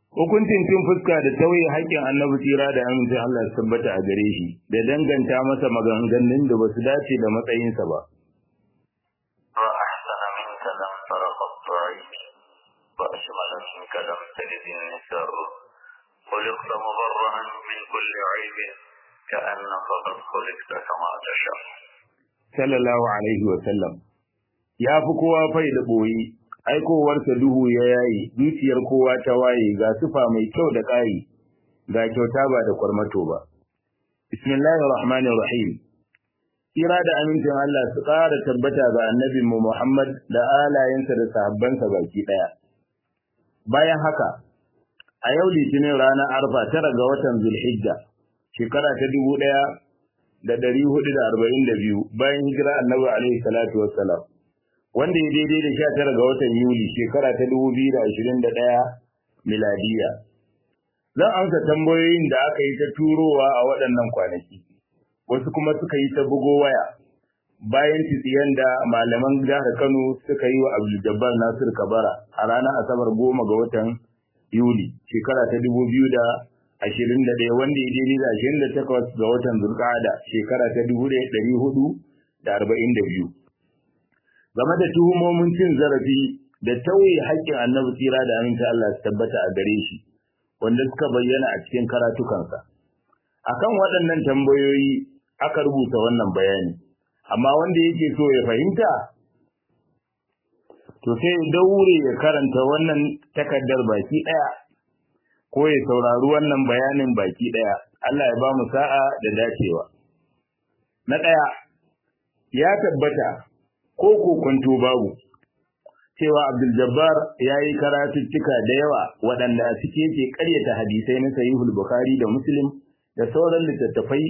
hukuncin cin fuska da tauye haƙƙin annabi tsira da amincin Allah su tabbata a gare shi da danganta masa maganganun da basu dace da matsayinsa ba وأحسن منك لم تر قط عيني وأشمل منك لم تلد النساء خلقت مبرأ من كل عيب كأنك قد خلقت كما تشاء sallallahu alaihi wa sallam ya fi kowa fai da boye aikowarsa duhu ya yayi dukiyar kowa ta waye ga sufa mai kyau da ƙari ga kyauta ba da kwarmato ba bismillahir rahmanir rahim kira da amincin Allah su ƙara tabbata ga annabin mu Muhammad da alayensa da sahabbansa baki ɗaya bayan haka a yau litinin ranar arfa tara ga watan zulhijja shekara ta dubu ɗaya da ɗari hudu da arba'in da biyu bayan hijira annabi alaihi salatu wassalam wanda ya daidai da sha tara ga watan Yuli shekara ta dubu biyu da ashirin da ɗaya miladiya. Zan amsa tambayoyin da aka yi ta turowa a waɗannan kwanaki, wasu kuma suka yi ta bugo waya bayan tsiyan da malaman jihar Kano suka yi wa Abdul Jabbar Nasir Kabara a ranar Asabar goma ga watan Yuli shekara ta dubu biyu da ashirin da ɗaya wanda ya daidai da ashirin da takwas ga watan Zulƙada shekara ta dubu ɗaya ɗari hudu da arba'in da biyu. game da tuhumomin cin zarafi da tauye haƙƙin annabi tsira da aminta Allah su tabbata a gare shi wanda suka bayyana a cikin karatukansa. Akan waɗannan tambayoyi aka rubuta wannan bayani, amma wanda yake so ya fahimta, to sai daure ya karanta wannan takardar baki ɗaya, ko ya saurari wannan bayanin baki ɗaya, Allah ya ba mu sa'a da dacewa. Na ɗaya, ya tabbata ko kokonto babu cewa Abdul Jabbar ya yi karatuttuka da yawa waɗanda a cike ke ƙaryata hadisai na Sahihul Bukhari da Muslim da sauran littattafai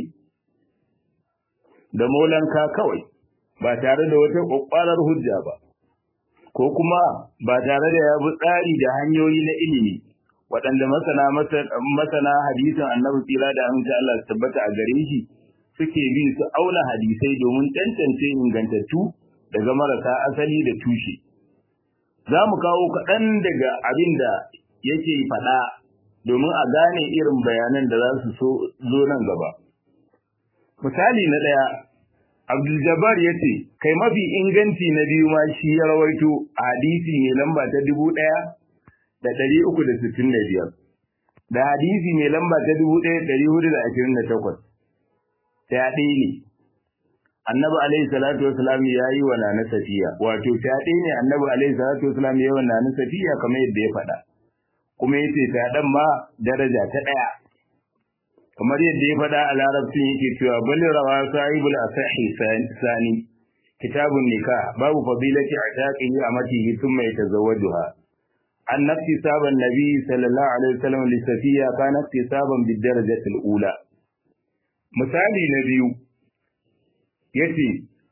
da molanka kawai ba tare da wata ƙwaƙwarar hujja ba ko kuma ba tare da ya bi tsari da hanyoyi na ilimi waɗanda masana masana hadisin annabi tsira da amince Allah su tabbata a gare shi suke bi su auna hadisai domin tantance ingantattu daga marasa asali da tushe. Za mu kawo kaɗan daga abin da yake faɗa domin a gane irin bayanan da za su zo nan gaba. Misali na ɗaya, Abdul-Jabbar ya ce, kai mafi inganci na biyu ma shi ya rawaito a hadisi mai lamba ta dubu ɗaya da ɗari uku da sittin da biyar, da hadisi mai lamba ta dubu ɗaya ɗari hudu da ashirin da takwas. Ta ɗaya ne, annabi alaihi salatu wasalam ya yi wa nana safiya wato fyaɗe ne annabi alaihi salatu wasalam ya yi wa nana safiya kamar yadda ya faɗa kuma ya ce fyaɗen ma daraja ta ɗaya kamar yadda ya faɗa a larabcin yake cewa bal rawa sahibul asahi sani kitabun nikah babu fadilati ataqihi amatihi thumma yatazawwajuha an nafsi saban nabi sallallahu alaihi wasallam li safiya kana iktisaban bid darajati al-ula misali na biyu yace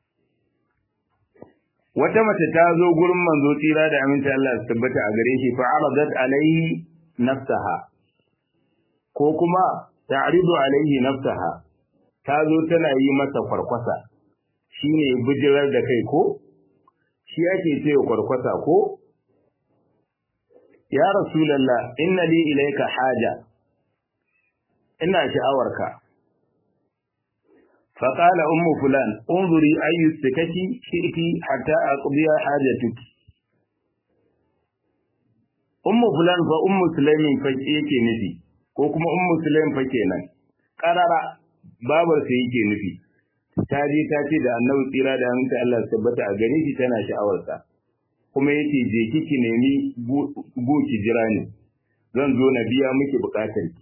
wata mace ta zo gurin manzo tsira da aminta Allah su tabbata a gare shi fa aradat alaihi nafsaha ko kuma ta'ridu alaihi nafsaha ta zo tana yi masa kwarkwasa shine bijirar da kai ko shi yake cewa kwarkwasa ko ya rasulullah inna li ilayka haja ina sha'awarka فقال أم فلان انظري أي السكك شئت حتى أقضي حاجتك أم فلان فأم سليم فكيك نفي ko kuma ummu sulaim fa kenan karara babar sa yake nufi ta je ta ce da annabi tsira da hanta Allah tabbata a gare shi tana sha'awar sa kuma yace je kiki nemi go ki jira ni zan zo na biya miki bukatar ki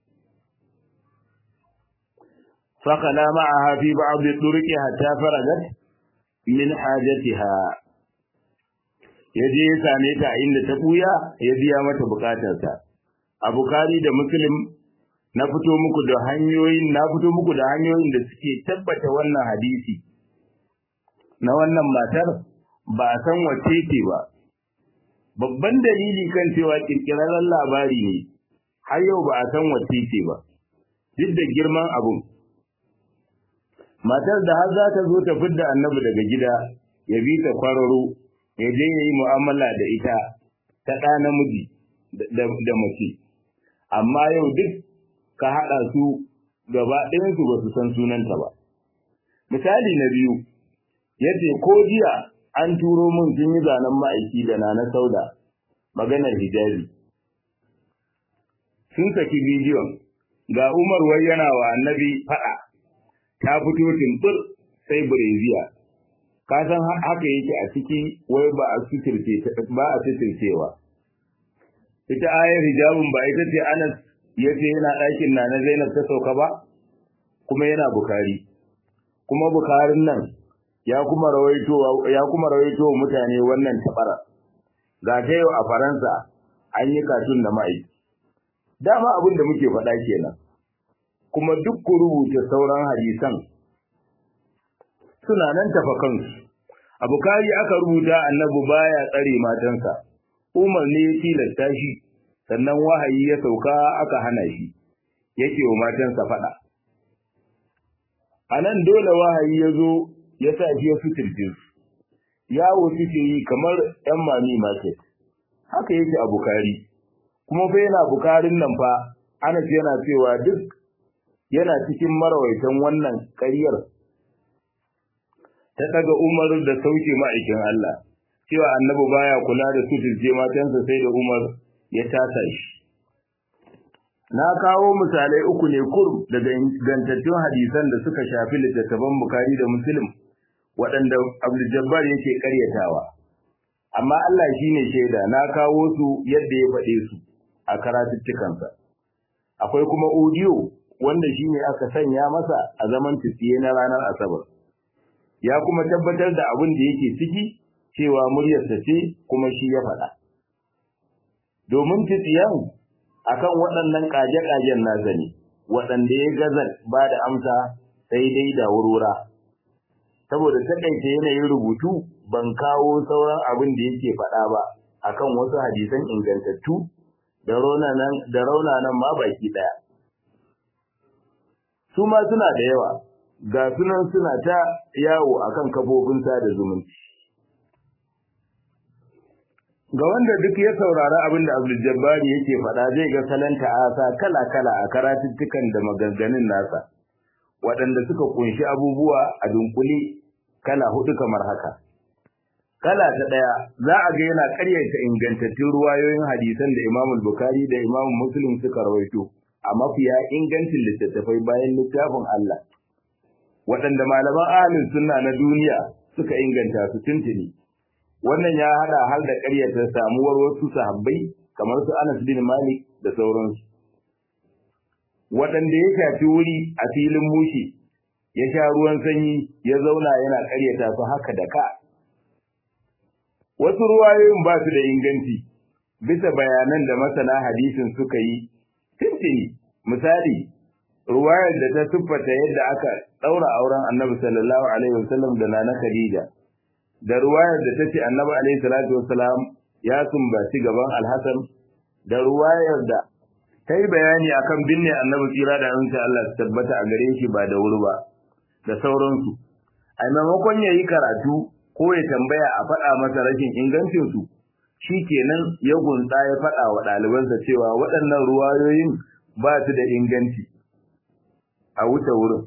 فخلا معها في بعض الطرق حتى فرغت من حاجتها yaje ya same ta inda ta buya ya biya mata bukatarsa a bukari da muslim na fito muku da hanyoyin na fito muku da hanyoyin da suke tabbata wannan hadisi na wannan matar ba a san wace ce ba babban dalili kan cewa kirkirarren labari ne har yau ba a san wace ce ba duk da girman abun matar da har za ta zo ta fidda annabi daga gida ya bi ta kwararo ya je ya yi mu'amala da ita ta ɗa namiji da mace amma yau duk ka haɗa su gaba ɗayansu ba su san sunanta ba misali na biyu yace ko jiya an turo mun sun yi zanen ma'aiki da na na sauda maganar hijabi sun saki bidiyon ga Umar wai yana wa annabi faɗa ta fito timbir sai bureziya ka san haka yake a ciki wai ba a suturce ba a suturcewa ita ayar hijabin ba ita ce Anas yace yana ɗakin na na Zainab ta sauka ba kuma yana Bukhari kuma Bukharin nan ya kuma rawaito ya kuma rawaito mutane wannan tabara ga ta yau a Faransa an yi katun da ma'aiki dama abin da muke faɗa kenan kuma duk ku rubuta sauran hadisan suna nan tafa kansu a bukari aka rubuta annabi baya tsare matansa umar ne ya tilasta shi sannan wahayi ya sauka aka hana shi yake wa matansa faɗa a nan dole wahayi ya zo ya sa shi ya suturce su yawo suke yi kamar ‘yan mami market haka yake a bukari kuma fa yana bukarin nan fa anas yana cewa duk yana cikin marawaitan wannan ƙaryar ta daga umar da sauke ma'aikin Allah cewa annabi baya kula da suturce matansa sai da umar ya tasa shi na kawo misalai uku ne kurum daga ingantattun hadisan da suka shafi littattafan bukari da muslim waɗanda abdul jabbar yake ƙaryatawa amma Allah shine shaida na kawo su yadda ya faɗe su a karatuttukansa akwai kuma audio wanda shine aka sanya masa a zaman tsiye na ranar asabar ya kuma tabbatar da abin da yake ciki cewa muryarsa ce kuma shi ya faɗa domin tsiyan akan waɗannan ƙage-ƙagen nasa ne waɗanda ya gaza ba da amsa sai dai da wurwura saboda taƙaita yanayin rubutu ban kawo sauran abin da yake faɗa ba akan wasu hadisan ingantattu da raunanan ma baki ɗaya. Su ma suna da yawa, ga sunan suna ta yawo akan kafofin sada zumunci. Ga wanda duk ya saurari abin da Abdul Jabbari yake faɗa zai ga salon ta'asa kala-kala a karatuttukan da maganganun nasa, waɗanda suka kunshi abubuwa a dunkule kala hudu kamar haka. Kala ta ɗaya za a ga yana ƙaryata ingantattun ruwayoyin hadisan da Imam Bukhari da Imam Muslim suka rawaito a mafiya ingancin littattafai bayan littafin Allah. Waɗanda malaman ahlus sunna na duniya suka inganta su tuntuni. Wannan ya haɗa har da ƙaryata samuwar wasu sahabbai kamar su Anas bin Malik da sauransu. Waɗanda ya shafi wuri a filin mushi ya sha ruwan sanyi ya zauna yana ƙaryata su haka da ka. Wasu ruwayoyin ba su da inganci bisa bayanan da masana hadisin suka yi tuntuni misali ruwayar da ta siffata yadda aka ɗaura auren annabi sallallahu alaihi wasallam da nana Khadija da ruwayar da ta ce annabi alaihi salatu wasalam ya sumbaci gaban alhassan da ruwayar da ta yi bayani akan binne annabi tsira da aminci Allah su tabbata a gare shi ba da wuri ba da sauransu a maimakon ya yi karatu ko ya tambaya a faɗa masa rashin ingancinsu shi kenan ya gunsa ya faɗa wa ɗalibansa cewa waɗannan ruwayoyin ba su da inganci a wuce wurin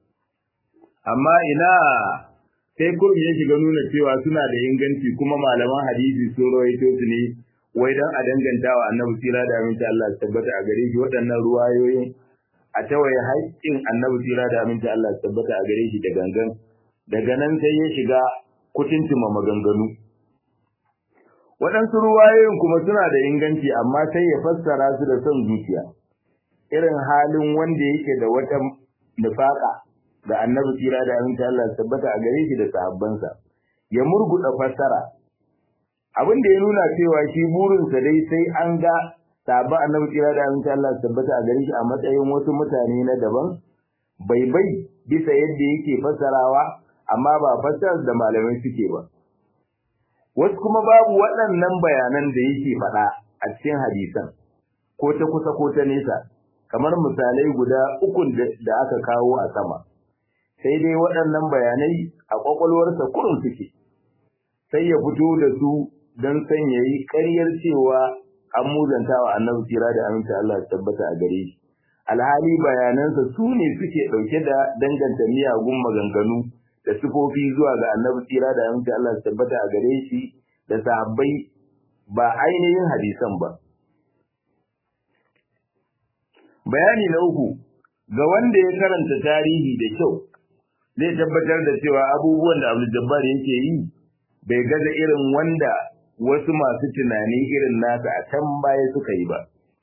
amma ina sai kurum ya shiga nuna cewa suna da inganci kuma malaman hadisi sun rawaito su ne wai dan a danganta wa annabi tsira da aminci Allah su tabbata a gare shi waɗannan ruwayoyin a tawaye haƙƙin annabi tsira da aminci Allah su tabbata a gare shi da gangan daga nan sai ya shiga kutuntuma maganganu waɗansu ruwayoyin kuma suna da inganci amma sai ya fassara su da son zuciya irin halin wanda yake da wata nufaka da annabi tsira da aminci Allah su tabbata a gare shi da sahabbansa ya murguɗa fassara abin da ya nuna cewa shi burinsa dai sai an ga sabon annabi tsira da aminci Allah su tabbata a gare shi a matsayin wasu mutane na daban bai bai bisa yadda yake fassarawa amma ba fassarar da malamai suke ba wasu kuma babu waɗannan bayanan da yake faɗa a cikin hadisan ko ta kusa ko ta nesa kamar misalai guda ukun da aka kawo a sama sai dai waɗannan bayanai a ƙwaƙwalwarsa kurum suke sai ya fito da su don son ya yi ƙaryar cewa an muzanta wa annabi tsira da aminta Allah ya tabbata a gare shi alhali bayanansa su ne suke ɗauke da danganta miyagun maganganu da sifofi zuwa ga annabi tsira da aminta Allah ya tabbata a gare shi da sahabbai ba ainihin hadisan ba bayani na uku ga wanda ya karanta tarihi da kyau zai tabbatar da cewa abubuwan da Abdul Jabbar yake yi bai gaza irin wanda wasu masu tunani irin nasa a can baya suka yi ba.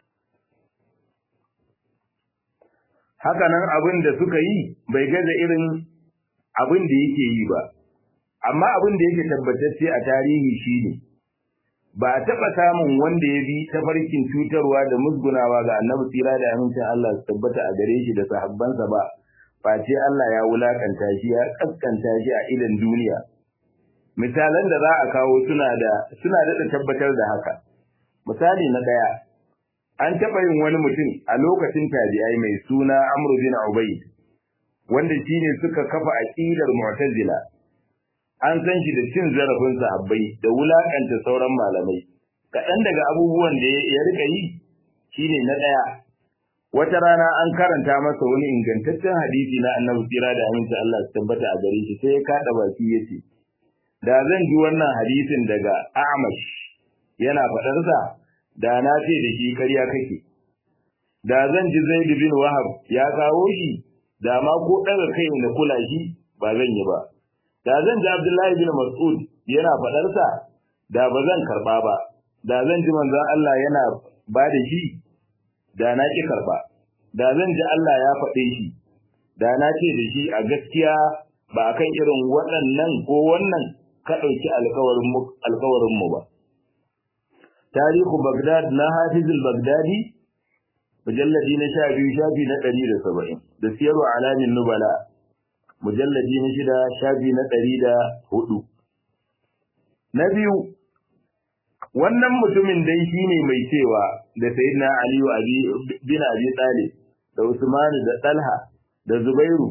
Hakanan abin da suka yi bai gaza irin abin da yake yi ba, amma abin da yake tabbatacce a tarihi shi ne, ba a taɓa samun wanda ya bi tafarkin cutarwa da musgunawa ga annabi tsira da amincin Allah su tabbata a gare shi da sahabbansa ba, face Allah ya wulakanta shi ya kaskanta shi a idan duniya. misalan da za a kawo suna da suna da tabbatar da haka misali na daya an taɓa yin wani mutum a lokacin tabi'ai mai suna Amr bin Ubayd wanda shine suka kafa aqidar Mu'tazila an san shi da cin zarafin sahabbai da wulakanta sauran malamai kaɗan daga abubuwan da ya rika yi shine na daya wata rana an karanta masa wani ingantaccen hadisi na Annabi tsira da aminci Allah su tabbata a gare shi sai ya kada baki yace da zan ji wannan hadisin daga Amash yana faɗarsa da na ce da shi ƙarya kake da zan ji Zaid bin Wahab ya kawo shi da ma ko ɗaga kai da kula shi ba zan yi ba da zan ji Abdullahi bin Mas'ud yana faɗarsa da ba zan karɓa ba da zan ji manzon Allah yana ba da shi da na ki karɓa da zan ji Allah ya faɗe shi da na ce da shi a gaskiya ba kan irin waɗannan ko wannan ka ɗauki alkawarinmu ba. Tarihu Bagdad na Hafizul Bagdadi, mujalladi na sha biyu shafi na ɗari da saba'in, da siyarwa alamin nubala, mujalladi na shida shafi na ɗari da hudu. Na biyu, wannan mutumin dai shi ne mai cewa da Sayyidina Aliyu bin Abi Talib da Usmanu da Talha da Zubairu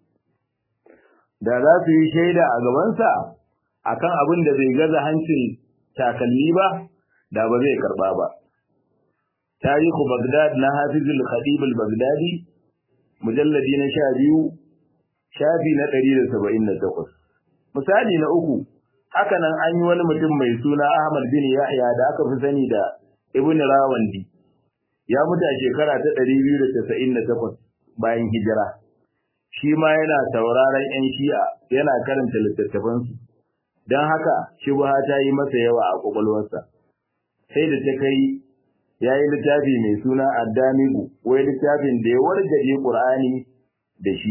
da za su yi shaida a gabansa akan abin da bai gaza hancin takalmi ba da ba zai karba ba tarihu bagdad na hafizul khatib al-baghdadi mujalladi na 12 shafi na 178 misali na uku haka nan an yi wani mutum mai suna ahmad bin yahya da aka fi sani da ibn rawandi ya mutu a shekara ta 298 bayan hijira shi ma yana sauraron 'yan shi'a yana karanta littattafansu don haka shubha ta yi masa yawa a kwakwalwarsa sai da ta kai ya yi littafi mai suna addamigu wai littafin da ya wargaje ƙur'ani da shi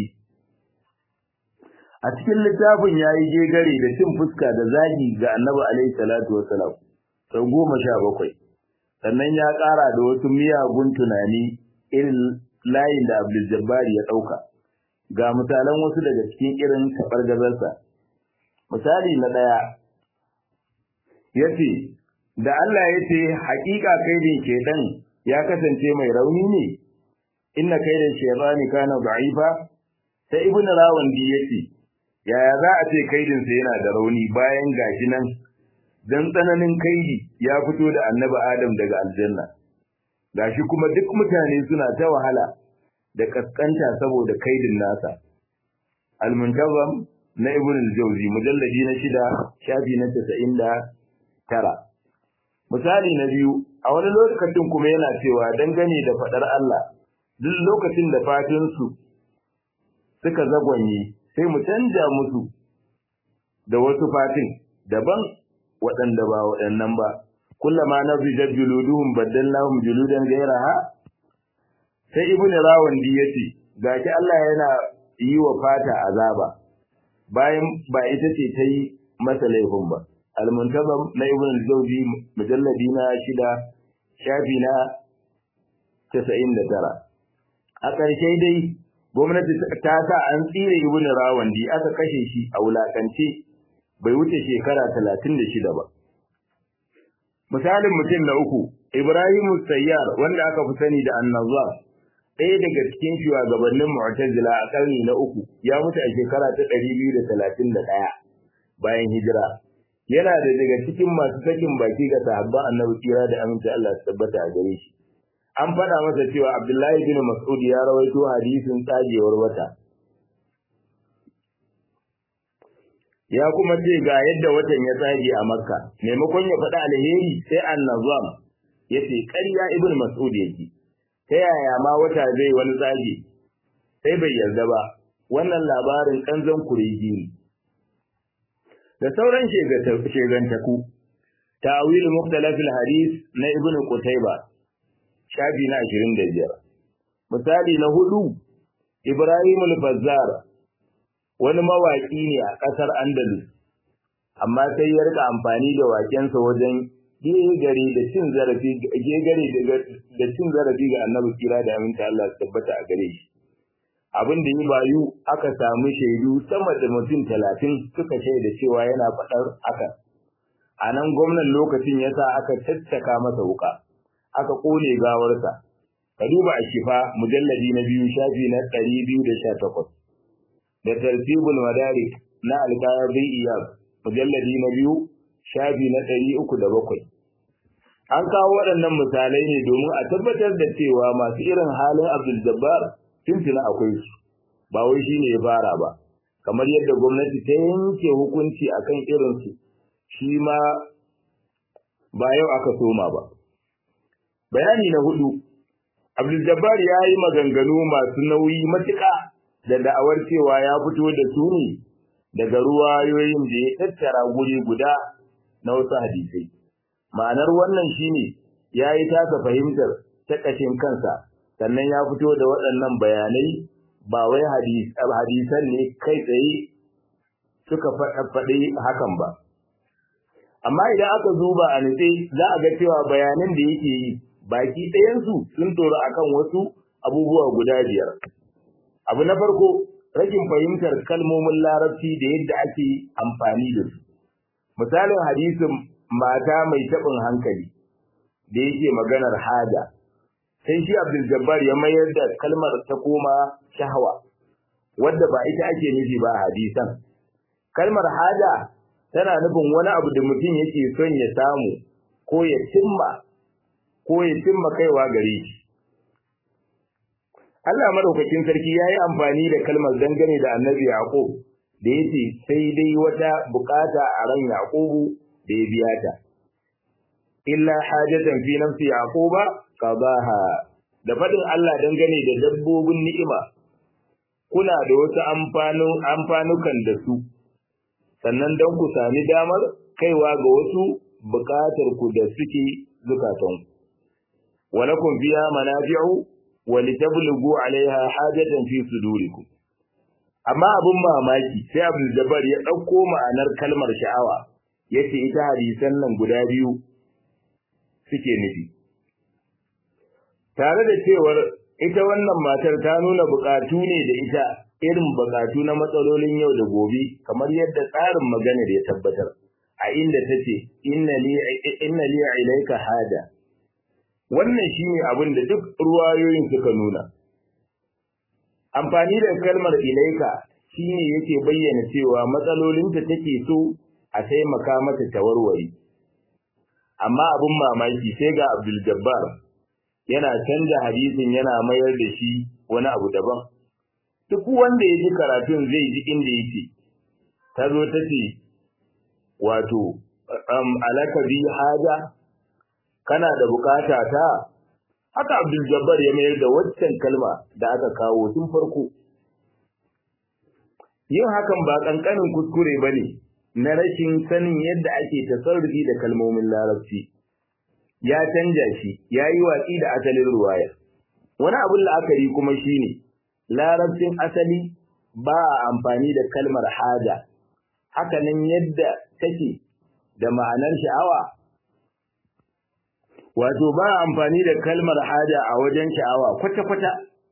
a cikin littafin ya yi gegare da cin fuska da zagi ga annabi alaihi salatu wasalam sau goma sha bakwai sannan ya ƙara da wasu miyagun tunani irin layin da abdul jabbari ya ɗauka ga misalan wasu daga cikin irin taɓargazarsa misali na ɗaya ya ce da Allah ya ce haƙiƙa kaidin shaidan ya kasance mai rauni ne inna kaidin shaitani kana da'ifa sai ibnu rawandi ya ce yaya za a ce kaidinsa yana da rauni bayan gashi nan dan tsananin kaidi ya fito da annabi adam daga aljanna gashi kuma duk mutane suna ta wahala da kaskanta saboda kaidin nasa al-muntazam na ibn al-jawzi mujalladi na shida shafi na 99 misali na biyu a wani lokacin kuma yana cewa dangane da fadar Allah duk lokacin da fatin su suka zagwanye sai mu canja musu da wasu fatin daban waɗanda ba waɗannan ba kullama nazijat juluduhum baddalnahum juludan ghayraha sai ibn rawandi yace gashi Allah yana yi wa fata azaba bayan ba ita ce ta yi masa laifin ba al-muntazam na ibn al-jawzi mujalladi na shida shafi na 99 a ƙarshe dai gwamnati ta sa an tsire ibn rawandi aka kashe shi a wulakance bai wuce shekara 36 ba misalin mutum na uku ibrahim sayyar wanda aka fi sani da annazar ɗaya daga cikin shugabannin mu'tazila a ƙarni na uku ya mutu a shekara ta 231 bayan hijira yana da daga cikin masu sakin baki ga sahabban annabi kira da aminci Allah su tabbata a gare shi an faɗa masa cewa Abdullahi bin Mas'ud ya rawaito hadisin tsagewar wata ya kuma ce ga yadda watan ya tsage a Makka maimakon ya faɗa alheri sai annazam ya ce ƙarya ibn Mas'ud yake ta yaya ma wata zai wani tsage sai bai yarda ba wannan labarin ƙanzon kuregi ne da sauran shegantaku ta'awil mukhtalafil hadis na ibn Qutayba shafi na 25 misali na hudu Ibrahim al-Bazzar wani mawaki ne a ƙasar Andalus amma sai ya rika amfani da wakensa wajen gegare da cin zarafi gegare da cin zarafi ga Annabi kira da aminta Allah su tabbata a gare shi abin da yi bayu aka samu shaidu sama da mutum talatin suka shaida cewa yana faɗar haka a nan gwamnan lokacin ya sa aka caccaka masa wuka aka ƙone gawarsa ka duba a shifa mujalladi na biyu shafi na ɗari biyu da sha takwas da tartibul madarik na alkayabin iyab mujalladi na biyu shafi na ɗari uku da bakwai an kawo waɗannan misalai ne domin a tabbatar da cewa masu irin halin abdul jabbar tuntuna akwai su ba wai shi ne ya fara ba kamar yadda gwamnati ta yanke hukunci akan irinsu shi ma ba yau aka soma ba bayani na hudu abdul jabbar ya yi maganganu masu nauyi matuƙa da da'awar cewa ya fito da su ne daga ruwayoyin da ya tattara guri guda na wasu hadisai ma'anar wannan shine ya yi tasa fahimtar ta ƙashin kansa sannan ya fito da waɗannan bayanai ba wai hadisan ne kai tsaye suka faɗi hakan ba. Amma idan aka zuba a nutse za a ga cewa bayanan da yake yi baki ɗayansu sun tsoro akan wasu abubuwa guda biyar. Abu na farko rashin fahimtar kalmomin larabci da yadda ake amfani da su. Misalin hadisin mata mai taɓin hankali da yake maganar haja. sai shi Abdul Jabbar ya mayar da kalmar ta koma shahwa wadda ba ita ake nufi ba a hadisan kalmar haja tana nufin wani abu da mutum yake son ya samu ko ya cimma ko ya cimma kaiwa gare shi Allah madaukakin sarki ya yi amfani da kalmar dangane da annabi Yaqub da yace sai dai wata bukata a ran Yaqubu da ya biya ta illa hajatan fi nafsi Yaquba qadaha da fadin Allah dangane da dabbobin ni'ima kuna da wasu amfanu amfanukan da su sannan dan ku sami damar kaiwa ga wasu bukatar ku da suke zukatan ku walakum fiha manafi'u wa litablughu 'alayha hajatan fi sudurikum amma abun mamaki sai Abdul Jabbar ya dauko ma'anar kalmar sha'awa yace ita hadisan nan guda biyu suke nufi tare da cewar ita wannan matar ta nuna bukatu ne da ita irin bukatu na matsalolin yau da gobe kamar yadda tsarin maganar ya tabbatar a inda ta ce inna li ilaika hada wannan shine abin da duk ruwayoyin suka nuna amfani da kalmar ilaika shine yake bayyana cewa matsalolinta take so a taimaka mata ta warware amma abin mamaki sai ga Abdul Jabbar yana canja hadisin yana mayar da shi wani abu daban duk wanda ya ji karatun zai ji inda yake ta zo ta ce wato um, alaka bi haja kana da bukata ta haka Abdul Jabbar ya mayar da waccan kalma da aka kawo tun farko yin hakan ba kankanin kuskure bane na rashin sanin yadda ake tasarrufi da kalmomin larabci ya canja shi ya yi watsi da asalin ruwaya wani abin la'akari kuma shine larabcin asali ba a amfani da kalmar haja hakanan yadda take da ma'anar sha'awa wato ba a amfani da kalmar haja a wajen sha'awa kwata-kwata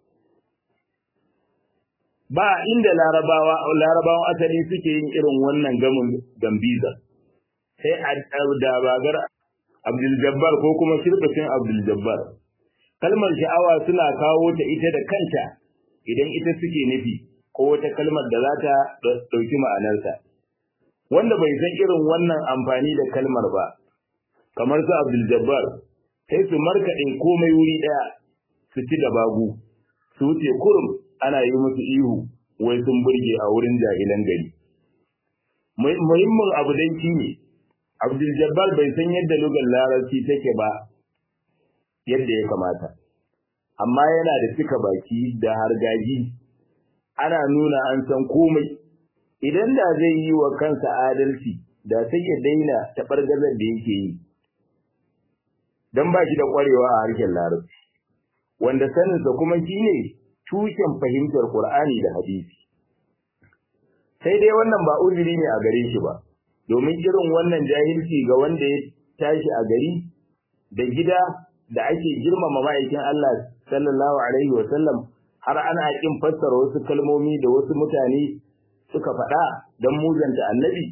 ba inda larabawa larabawan asali suke yin irin wannan gamin gambiza sai a dabagar Abdul Jabbar ko kuma shirkacin Abdul Jabbar kalmar sha'awa suna kawo ta ita da kanta idan ita suke nufi ko wata kalmar da za ta ɗauki ma'anarsa wanda bai san irin wannan amfani da kalmar ba kamar su Abdul Jabbar sai su markaɗe komai wuri ɗaya su ci da bagu su wuce kurum ana yi musu ihu wai sun burge a wurin jahilan gari muhimmin abu dai shine Abdul Jabbar bai san yadda lugar larabci take ba yadda ya kamata amma yana da cika baki da hargaji ana nuna an san komai idan da zai yi wa kansa adalci da sai ya daina taɓargazar da yake yi don ba shi da ƙwarewa a harshen larabci wanda saninsa kuma shi ne tushen fahimtar ƙur'ani da hadisi sai dai wannan ba uzuri ne a gare shi ba domin irin wannan jahilci ga wanda ya tashi a gari da gida da ake girmama ma'aikin Allah sallallahu alaihi wa sallam har ana kin fassara wasu kalmomi da wasu mutane suka faɗa don muzanta annabi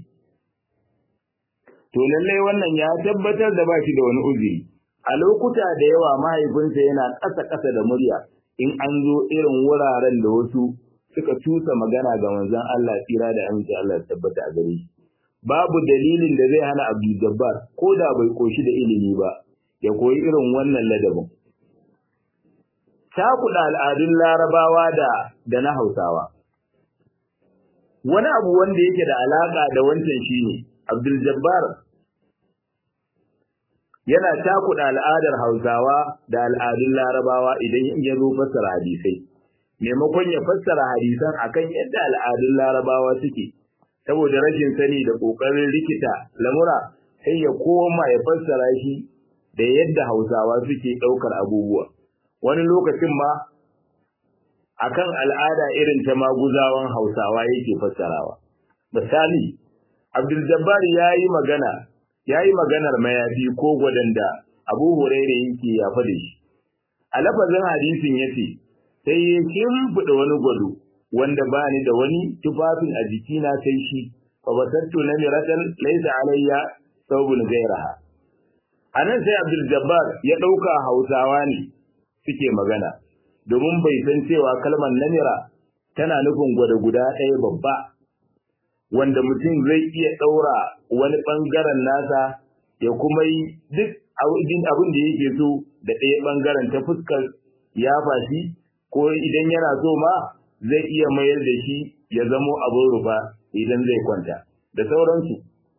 to lallai wannan ya tabbatar da ba shi da wani uzuri a lokuta da yawa mahaifinsa yana ƙasa-ƙasa da murya in an zo irin wuraren da wasu suka tusa magana ga manzon Allah tsira da aminci Allah tabbata a gare shi babu dalilin da zai hana Abdul Jabbar ko da bai koshi da ilimi ba ya koyi irin wannan ladabin cakuɗa al'adun larabawa da da na hausawa wani abu wanda yake da alaƙa da wancan shine Abdul Jabbar yana cakuɗa al'adar hausawa da al'adun larabawa idan ya zo fassara hadisai maimakon ya fassara hadisan akan yadda al'adun larabawa suke saboda rashin sani da ƙoƙarin rikita lamura sai ya koma ya fassara shi da yadda hausawa suke ɗaukar abubuwa wani lokacin ma akan al'ada irin ta maguzawan hausawa yake fassarawa misali abdul jabbar ya yi magana ya yi maganar mayafi ko gwadanda abu huraira yake yafa da shi a lafazin hadisin ya ce sai ya shimfiɗa wani gwado wanda ba ni da wani tufafin a jikina sai shi fa basattu na miratan laisa alayya saubun gairaha a nan sai abdul jabbar ya ɗauka hausawa ne suke magana domin bai san cewa kalmar namira tana nufin gwada guda ɗaya babba wanda mutum zai iya ɗaura wani ɓangaren nasa ya kuma yi duk abin da yake so da ɗaya ɓangaren ta fuskar ya fashi ko idan yana so ma zai iya mayar da shi ya zamo abin rufa idan zai kwanta da sauransu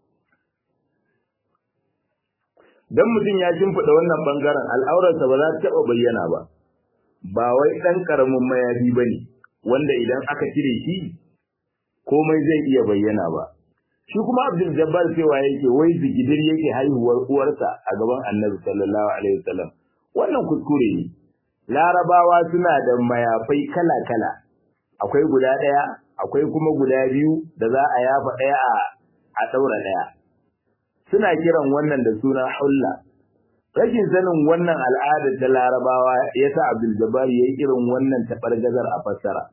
dan mutum ya shimfiɗa wannan ɓangaren al'aurarsa ba za ta taɓa bayyana ba ba wai ɗan ƙaramin mayafi ba ne wanda idan aka cire shi komai zai iya bayyana ba shi kuma abdul jabbar cewa yake wai zigidir yake haihuwar uwarsa a gaban annabi sallallahu alaihi wasallam wannan kuskure ne larabawa suna da mayafai kala kala akwai guda ɗaya akwai kuma guda biyu da za a yafa ɗaya a a ɗaura ɗaya suna kiran wannan da suna hulla rashin sanin wannan al'ada ta larabawa ya sa abdul jabbar ya yi irin wannan taɓargazar a fassara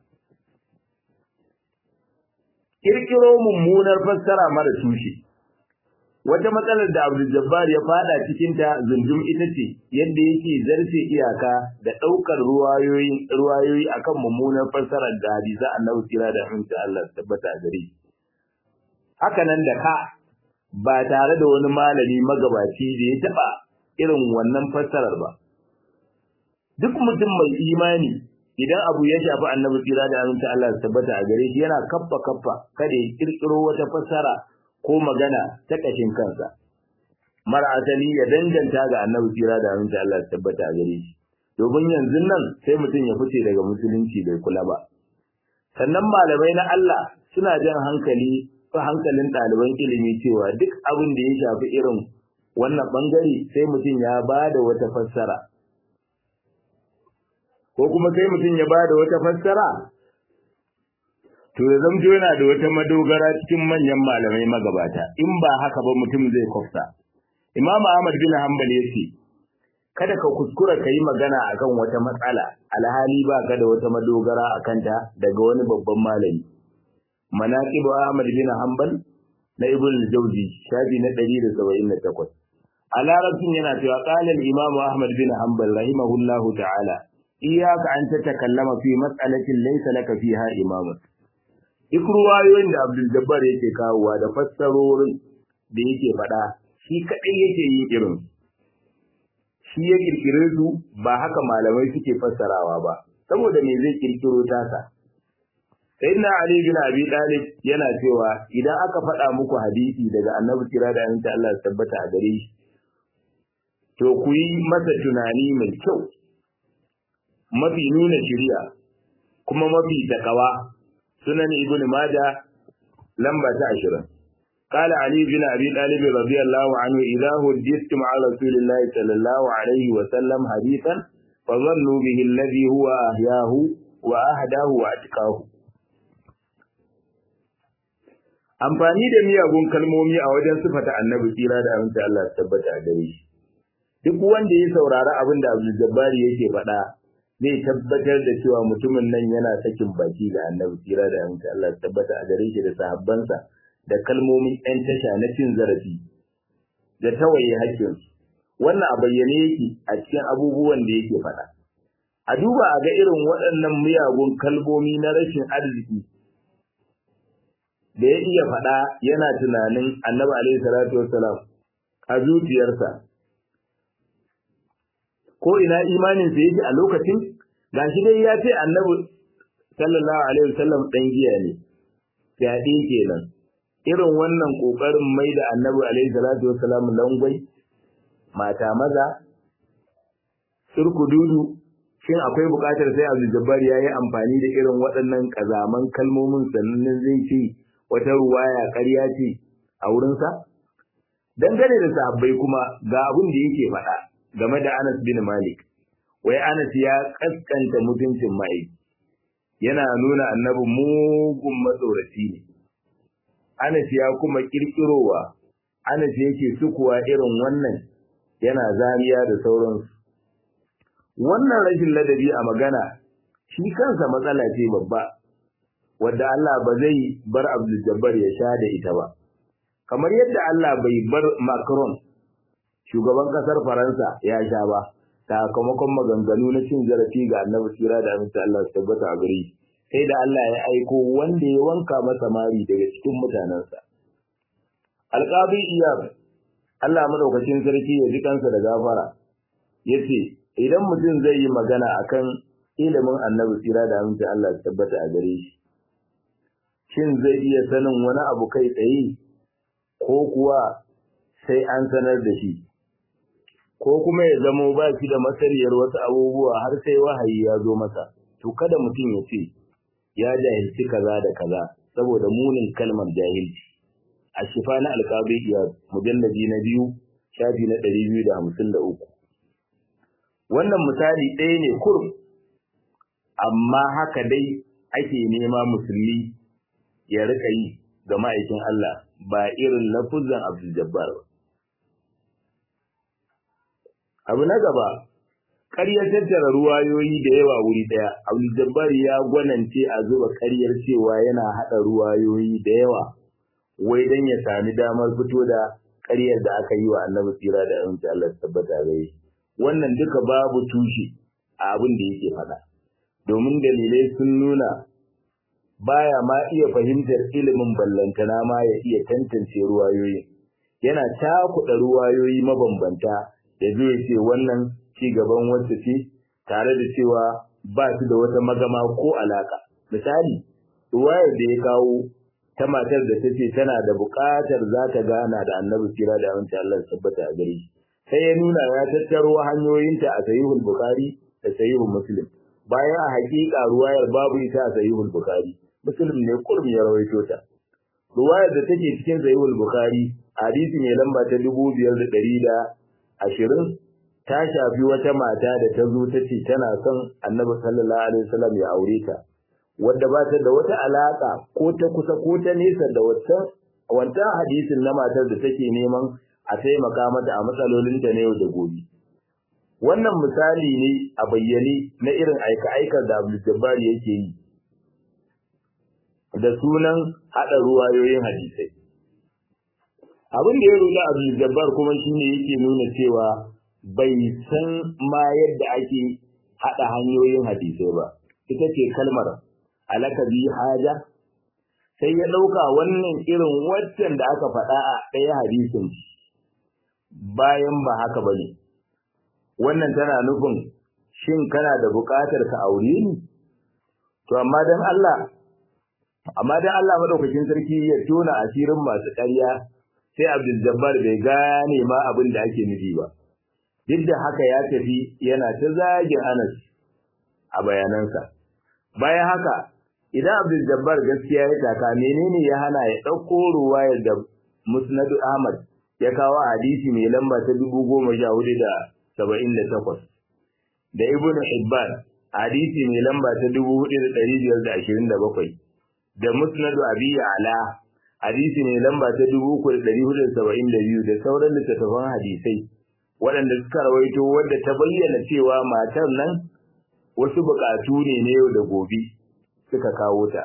kirkiro mummunar fassara mara tushe wata matsalar da Abdul Jabbar ya fada cikin ta zundum ita ce yadda yake zarce iyaka da daukar ruwayoyi ruwayoyi akan mummunar fassarar da hadisi Annabi kira da hanta Allah tabbata gare haka nan da ka ba tare da wani malami magabaci da ya taba irin wannan fassarar ba duk mutum mai imani idan abu ya shafi annabi tsira da aminta Allah ya tabbata a gare shi yana kaffa kaffa kada ya kirkiro wata fassara ko magana ta kashin kansa mara asali ya danganta ga annabi tsira da aminta Allah ya tabbata a gare shi domin yanzu nan sai mutum ya fice daga musulunci bai kula ba sannan malamai na Allah suna jan hankali ko hankalin ɗaliban ilimi cewa duk abin da ya shafi irin wannan bangare sai mutum ya ba da wata fassara ko kuma sai mutum ya bada wata fassara to ya zamto yana da wata madogara cikin manyan malamai magabata in ba haka ba mutum zai kofta Imam Ahmad bin Hanbal yace kada ka kuskura kai magana akan wata matsala alhali ba ka da wata madogara akan ta daga wani babban malami Manaqib Ahmad bin Hanbal na Ibn al-Jawzi shafi na 178 a larabcin yana cewa qala al-Imam Ahmad bin Hanbal rahimahullahu ta'ala iyaka an tatakallama fi mas'alatin laysa laka fiha imam duk ruwayoyin da Abdul Jabbar yake kawowa da fassarorin da yake faɗa shi kaɗai yake yin irin shi ya kirkire su ba haka malamai suke fassarawa ba saboda me zai kirkiro tasa sayyidina Ali bin Abi Talib yana cewa idan aka faɗa muku hadisi daga Annabi kira da annabi Allah ya tabbata a gare shi to ku yi masa tunani mai kyau mafi nuna shiriya kuma mafi takawa sunan ibnu majah lamba ta 20 قال علي بن ابي طالب رضي الله عنه اذا حدثتم عن رسول الله صلى الله عليه وسلم حديثا فظنوا به الذي هو احياه واهداه واتقاه amfani da miyagun kalmomi a wajen sifata annabi tsira da aminci Allah tabbata a gare shi duk wanda ya saurari abin da Abdul Jabbari yake faɗa zai tabbatar da cewa mutumin nan yana sakin baki da annabi tsira da aminci Allah tabbata a gare shi da sahabbansa da kalmomin ‘yan tasha na cin zarafi da tawaye haƙƙinsu. Wannan a bayyane yake a cikin abubuwan da yake faɗa. A duba a ga irin waɗannan miyagun kalmomi na rashin arziki da ya iya faɗa yana tunanin annabi alaihi salatu wassalam a zuciyarsa. Ko ina imaninsa yake a lokacin gashi dai ya ce annabi sallallahu alaihi wasallam ɗan giya ne, fyaɗe kenan. irin wannan ƙoƙarin mai da annabi alaihi salatu wassalam langwai mata maza surku dudu shin akwai buƙatar sai Abdul Jabbar yayi amfani da irin waɗannan kazaman kalmomin sannan zai ce wata ruwaya ƙarya ce a wurinsa dangane da sahabbai kuma ga abin da yake faɗa game da Anas bin Malik wai Anas ya kaskanta mutuncin mai yana nuna annabi mugun matsoraci ne Anas ya kuma kirkirowa, Anas yake sukuwa irin wannan yana zariya da sauransu. Wannan rashin ladabi a magana shi kansa matsala ce babba, wadda Allah ba zai bar Abdul Jabbar ya sha da ita ba. Kamar yadda Allah bai bar Macron, shugaban ƙasar Faransa ya sha ba, sakamakon maganganu na cin zarafi ga annabi tsira da aminta Allah su tabbata a gare shi. sai da Allah ya aiko wanda ya wanka masa mari daga cikin mutanensa. Alƙabi Iyab, Allah madaukakin sarki ya ji kansa da gafara, ya ce, Idan mutum zai yi magana akan ilimin annabi tsira da aminci Allah ya tabbata a gare shi, shin zai iya sanin wani abu kai tsaye ko kuwa sai an sanar da shi, ko kuma ya zamo ba shi da masariyar wasu abubuwa har sai wahayi ya zo masa, to kada mutum ya ce, ya jahilci kaza da kaza saboda munin kalmar jahilci a shifa na alƙabi iya mujallabi na biyu shafi na ɗari biyu da hamsin da uku wannan misali ɗaya ne kurum amma haka dai ake nema musulmi ya rika yi ga ma'aikin Allah ba irin lafuzan Abdul Jabbar ba abu na gaba ƙaryar tattara ruwayoyi da yawa wuri ɗaya abdul ya gwanance a zuba ƙaryar cewa yana haɗa ruwayoyi da yawa wai don ya sami damar fito da ƙaryar da aka yi wa annabi tsira da aminci Allah tabbata gare wannan duka babu tushe a abin da yake faɗa domin dalilai sun nuna baya ma iya fahimtar ilimin ballantana ma ya iya tantance ruwayoyi yana cakuɗa ruwayoyi mabambanta ya zo ya ce wannan ci gaban wacce ce tare da cewa ba su da wata magama ko alaka. Misali, ruwayar da ya kawo ta matar da ta ce tana da buƙatar za ta gana da annabi kira da amince Allah tabbata a gare shi. Sai ya nuna ya tattaro hanyoyinta a sahihul Bukhari da sahihul Muslim. Bayan a haƙiƙa ruwayar babu ita a sahihul Bukhari. Muslim ne kurmi ya rawaito ta. Ruwayar da take cikin sahihul Bukhari hadisi mai lamba ta dubu biyar da ɗari da ashirin ta shafi wata mata da ta zo ta ce tana son annabi sallallahu alaihi wasallam ya aure ta wadda ba ta da wata alaka ko ta kusa ko ta nesa da wancan wancan hadisin na matar da take neman a taimaka mata a matsalolinta na yau da gobe wannan misali ne a bayyane na irin aika-aikar da Abdul Jabbar yake yi da sunan haɗa ruwayoyin hadisai abin da ya rula Abdul Jabbar kuma shine yake nuna cewa bai san ma yadda ake haɗa hanyoyin hadisai ba ita ce kalmar alaka bi haja sai ya ɗauka wannan irin waccan da aka faɗa a ɗaya hadisin bayan ba haka ba ne wannan tana nufin shin kana da buƙatar ka aure ni to amma dan Allah amma dan Allah madaukakin sarki ya tona asirin masu ƙarya sai Abdul Jabbar bai gane ma abin da ake nufi ba duk da haka ya tafi yana ta zagin Anas a bayanansa bayan haka idan Abdul Jabbar gaskiya ya taka menene ya hana ya ɗauko ruwayar da Musnad Ahmad ya kawo hadisi mai lamba ta dubu goma sha hudu da saba'in da takwas da Ibn Hibban hadisi mai lamba ta dubu hudu da ɗari biyar da ashirin da bakwai da Musnad Abi Ala hadisi mai lamba ta dubu uku da ɗari hudu da saba'in da biyu da sauran littattafan hadisai waɗanda suka rawaito wadda ta bayyana cewa matar nan wasu buƙatu ne na yau da gobe suka kawo ta.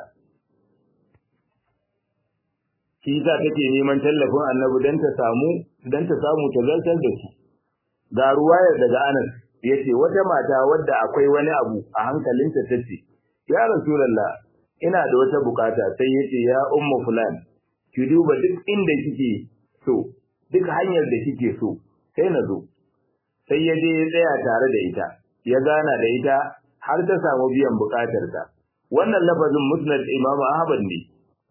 Shi sa take neman tallafin annabi don ta samu don ta samu ta zartar da su. Ga ruwayar daga Anas ya ce wata mata wadda akwai wani abu a hankalinta ta ce, Ya Rasulallah, ina da wata bukata sai ya ce ya umma fulan, ki duba duk inda kike so, duk hanyar da kike so, sai na zo. Sai ya je ya tsaya tare da ita, ya gana da ita har ta samu biyan bukatarta. Wannan lafazin musnad Imam Ahmad ne.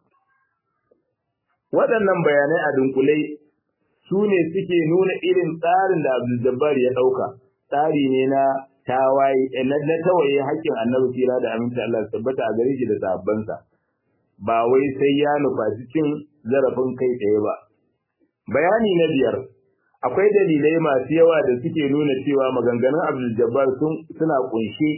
Waɗannan bayanai a dunkule su ne suke nuna irin tsarin da Abdul Jabbar ya ɗauka. Tsari ne na tawaye na tawaye haƙƙin Annabi Sira da aminci Allah tabbata a gare shi da sahabbansa. Ba wai sai ya nufaci cin zarafin kai tsaye ba. Bayani na biyar akwai dalilai masu yawa da suke nuna cewa maganganun Abdul Jabbar suna kunshe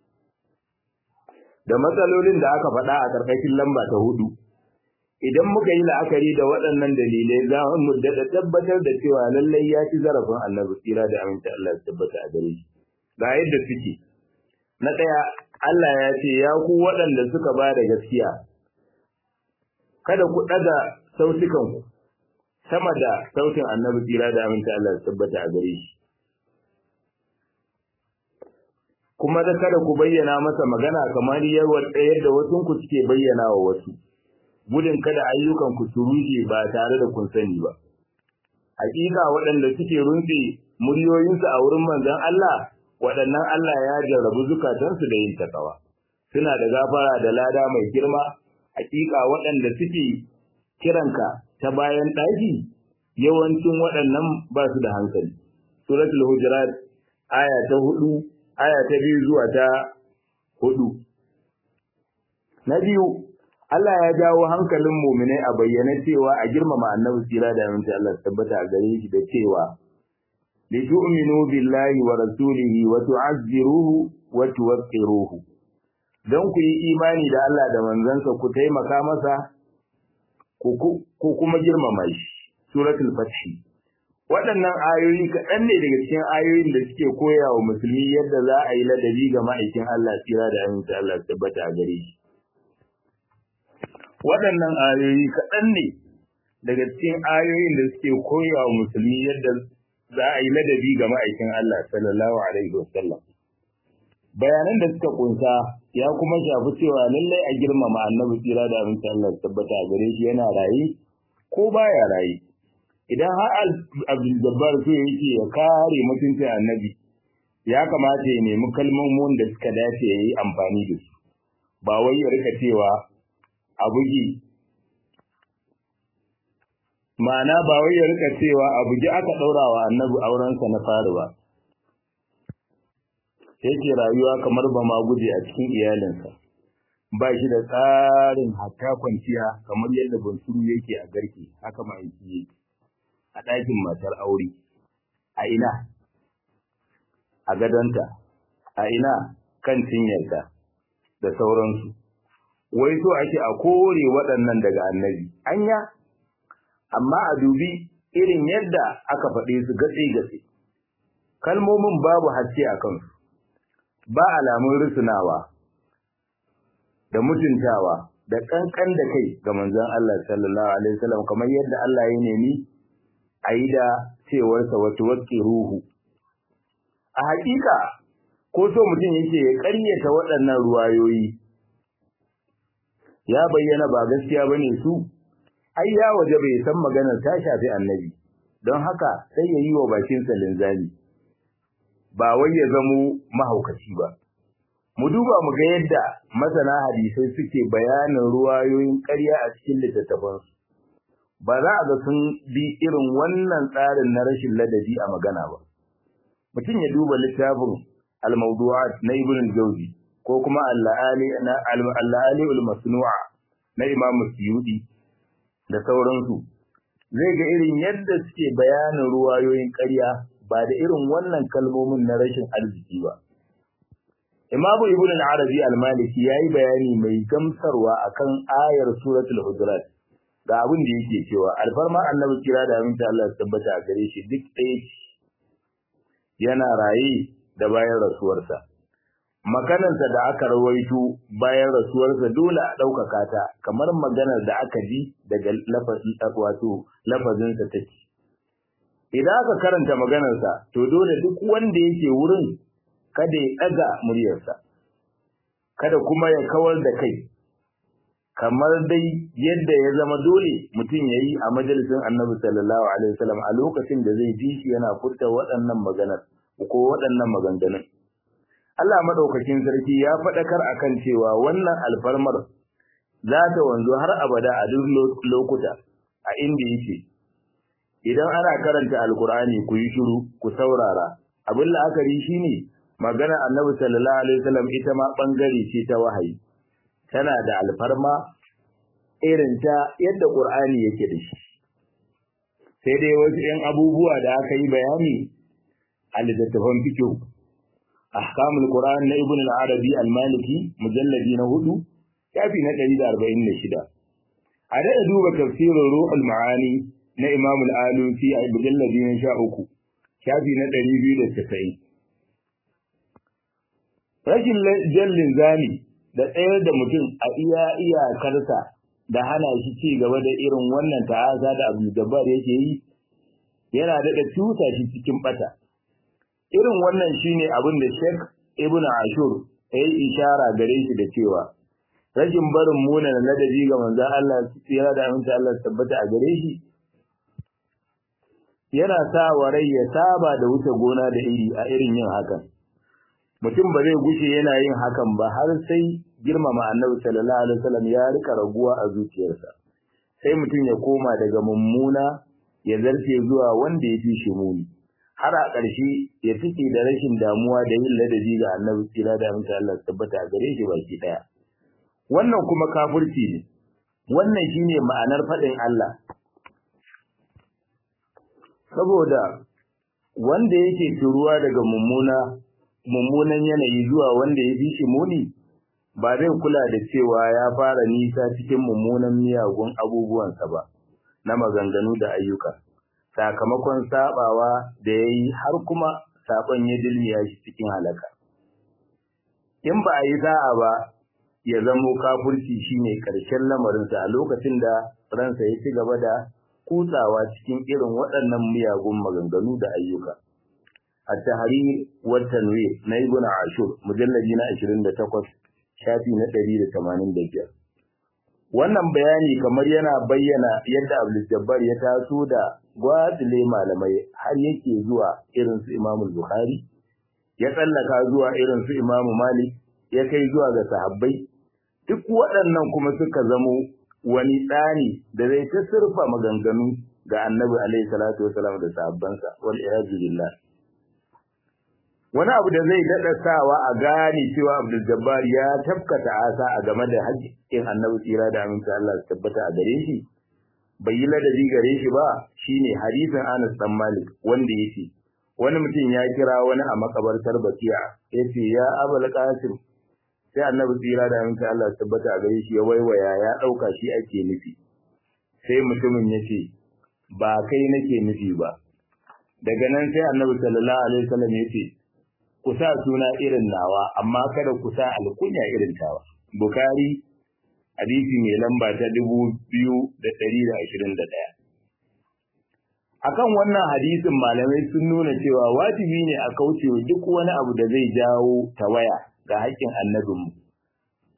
da matsalolin da aka faɗa a ƙarƙashin lamba ta hudu. Idan muka yi la'akari da waɗannan dalilai za mu daɗa tabbatar da cewa lallai ya ci zarafin annabi tsira da aminta Allah ya tabbata a gare shi. Ga yadda suke. Na ɗaya, Allah ya ce ya ku waɗanda suka ba da gaskiya. Kada ku ɗaga sautukanku sama da sautin annabi tsira da aminta Allah ya tabbata a gare shi. kuma da kada ku bayyana masa magana kamar yadda wasu ku suke bayyana wa wasu gudun kada ayyukan ku su rushe ba tare da kun sani ba hakika waɗanda suke runtse muryoyinsu a wurin manzon Allah waɗannan Allah ya jarrabu zukatansu da yin takawa suna da gafara da lada mai girma hakika waɗanda suke kiranka ta bayan ɗaki yawancin waɗannan ba su da hankali suratul hujurat aya ta hudu aya ta biyu zuwa ta hudu. Na biyu, Allah ya jawo hankalin muminai a bayyana cewa a girmama annabi tsira da aminci Allah tabbata a gare shi da cewa li tu'minu billahi wa rasulihi wa tu'azziruhu wa tuwaqqiruhu dan ku yi imani da Allah da manzansa ku taimaka masa ku kuma girmama shi suratul fath waɗannan ayoyi kaɗan ne daga cikin ayoyin da suke koya wa musulmi yadda za a yi ladabi ga ma'aikin Allah tsira da aminci Allah tabbata a gare shi. Waɗannan ayoyi kaɗan ne daga cikin ayoyin da suke koya wa musulmi yadda za a yi ladabi ga ma'aikin Allah sallallahu alaihi wasallam. Bayanan da suka kunsa ya kuma shafi cewa lallai a girmama annabi tsira da aminci Allah tabbata a gare shi yana raye ko baya raye. idan har abdul jabbar so yake ya kare mutuncin annabi ya kamata ya nemi kalmomin da suka dace ya yi amfani da su ba wai ya rika cewa a bugi ma'ana ba wai ya rika cewa a bugi aka ɗaura wa annabi aurensa na fari ba yake rayuwa kamar ba ma guje a cikin iyalinsa ba shi da tsarin hatta kwanciya kamar yadda bunsuru yake a garke haka ma yake a ɗakin matar aure a ina a gadonta a ina kan cinyarta da sauransu wai so ake a kore waɗannan daga annabi anya amma a dubi irin yadda aka faɗe su gatse-gatse kalmomin babu haske a kansu ba alamun rusunawa da mutuntawa da ƙanƙan da kai ga manzon Allah sallallahu alaihi wasallam kamar yadda Allah ya nemi a yi da cewarsa wata watsi ruhu. A hakika, ko so mutum yake ya ƙaryata waɗannan ruwayoyi, ya bayyana ba gaskiya bane su ai ya waje bai san maganar ta shafi annabi don haka sai ya yi wa bakinsa linzami ba wai ya zamo mahaukaci ba mu duba mu ga yadda masana hadisai suke bayanin ruwayoyin ƙarya a cikin littattafansu ba za a ga sun bi irin wannan tsarin na rashin ladabi a magana ba mutum ya duba littafin al-mawdu'at na ibn al-jawzi ko kuma al-la'ali na al-la'ali al-masnu'a na imam suyudi da sauransu zai ga irin yadda suke bayanin ruwayoyin ƙarya ba da irin wannan kalmomin na rashin arziki ba Imamu Ibn al-Arabi al-Maliki yayi bayani mai gamsarwa akan ayar suratul Hujurat ga abin da yake cewa alfarma annabi kira da aminta Allah ya tabbata a gare shi duk ɗaya yana raye da bayan rasuwarsa maganarsa da aka rawaito bayan rasuwarsa dole a ɗaukaka ta kamar maganar da aka ji daga wato lafazinsa take idan aka karanta maganarsa to dole duk wanda yake wurin kada ya ɗaga muryarsa kada kuma ya kawar da kai kamar dai yadda ya zama dole mutum ya yi a majalisin annabi sallallahu alaihi wasallam a lokacin da zai ji shi yana furta waɗannan maganar ko waɗannan maganganun Allah madaukakin sarki ya faɗakar akan cewa wannan alfarmar za ta wanzu har abada a duk lokuta a inda yake idan ana karanta alkur'ani ku yi shiru ku saurara abin la'akari shine magana annabi sallallahu alaihi wasallam ita ma bangare ce ta wahayi tana da alfarma irin ta yadda qur'ani yake da shi sai dai wasu 'yan abubuwa da aka yi bayani a littattafan fiqh ahkamul qur'an na ibn al-arabi al-maliki mujalladi na hudu shafi na 146 a da duba tafsirin ruhul ma'ani na imam al-alusi a mujalladi na 13 shafi na 290 rashin jallin zani da tsayar da mutum a iya iyakarsa da hana shi ci gaba da irin wannan ta'aza da Abdul Jabbar yake yi yana daɗa tuta shi cikin bata irin wannan shine abin da Sheikh Ibn Ashur ya yi ishara gare shi da cewa rashin barin muna na ladabi ga manzon Allah tsira da aminta Allah tabbata a gare shi yana sa wa rai ya saba da wuce gona da iri a irin yin hakan mutum ba zai gushe yana yin hakan ba har sai girmama annabi sallallahu alaihi wasallam ya rika raguwa a zuciyarsa sai mutum ya koma daga mummuna ya zarce zuwa wanda ya fi shi muni har a ƙarshe ya fice da rashin damuwa da yin ladabi ga annabi tsira da amince Allah tabbata a gare shi baki daya wannan kuma kafirci ne wannan shine ma'anar faɗin Allah saboda wanda yake turuwa daga mummuna mummunan yanayi zuwa wanda ya fi shi muni ba zai kula da cewa ya fara nisa cikin mummunan miyagun abubuwansa ba na maganganu da ayyuka sakamakon sabawa da ya yi har kuma saƙon ya dilmiya shi cikin halaka in ba a yi sa'a ba ya zamo kafurci shine ƙarshen lamarinsa a lokacin da ransa ya ci gaba da kutsawa cikin irin waɗannan miyagun maganganu da ayyuka التحرير والتنوير na ibn ashur mujalladi na 28 shafi na 185 wannan bayani kamar yana bayyana yadda Abdul Jabbar ya taso da gwatile malamai har yake zuwa irin su Imam Bukhari ya tsallaka zuwa irin su Imam Malik ya kai zuwa ga sahabbai duk waɗannan kuma suka zamo wani tsani da zai ta surfa maganganu ga Annabi alaihi salatu wasalam da sahabbansa wal iyadu billah wani abu da zai daɗa sawa a gane cewa Abdul Jabbar ya tafkata asa a game da haƙƙin Annabi tsira da aminta Allah su tabbata a gare shi bai yi ladabi gare shi ba shine hadisin Anas dan Malik wanda yake wani mutum ya kira wani a makabartar Bakiya yace ya Abul Qasim sai Annabi tsira da aminta Allah su tabbata a gare shi ya waiwaya ya ɗauka shi ake nufi sai mutumin yace ba kai nake nufi ba daga nan sai Annabi sallallahu alaihi wasallam yace ku sa suna irin nawa amma kada ku sa alkunya irin tawa bukari hadisi mai lamba ta dubu biyu da ɗari da ashirin da ɗaya akan wannan hadisin malamai sun nuna cewa wajibi ne a kaucewa duk wani abu da zai jawo tawaya ga haƙƙin annabinmu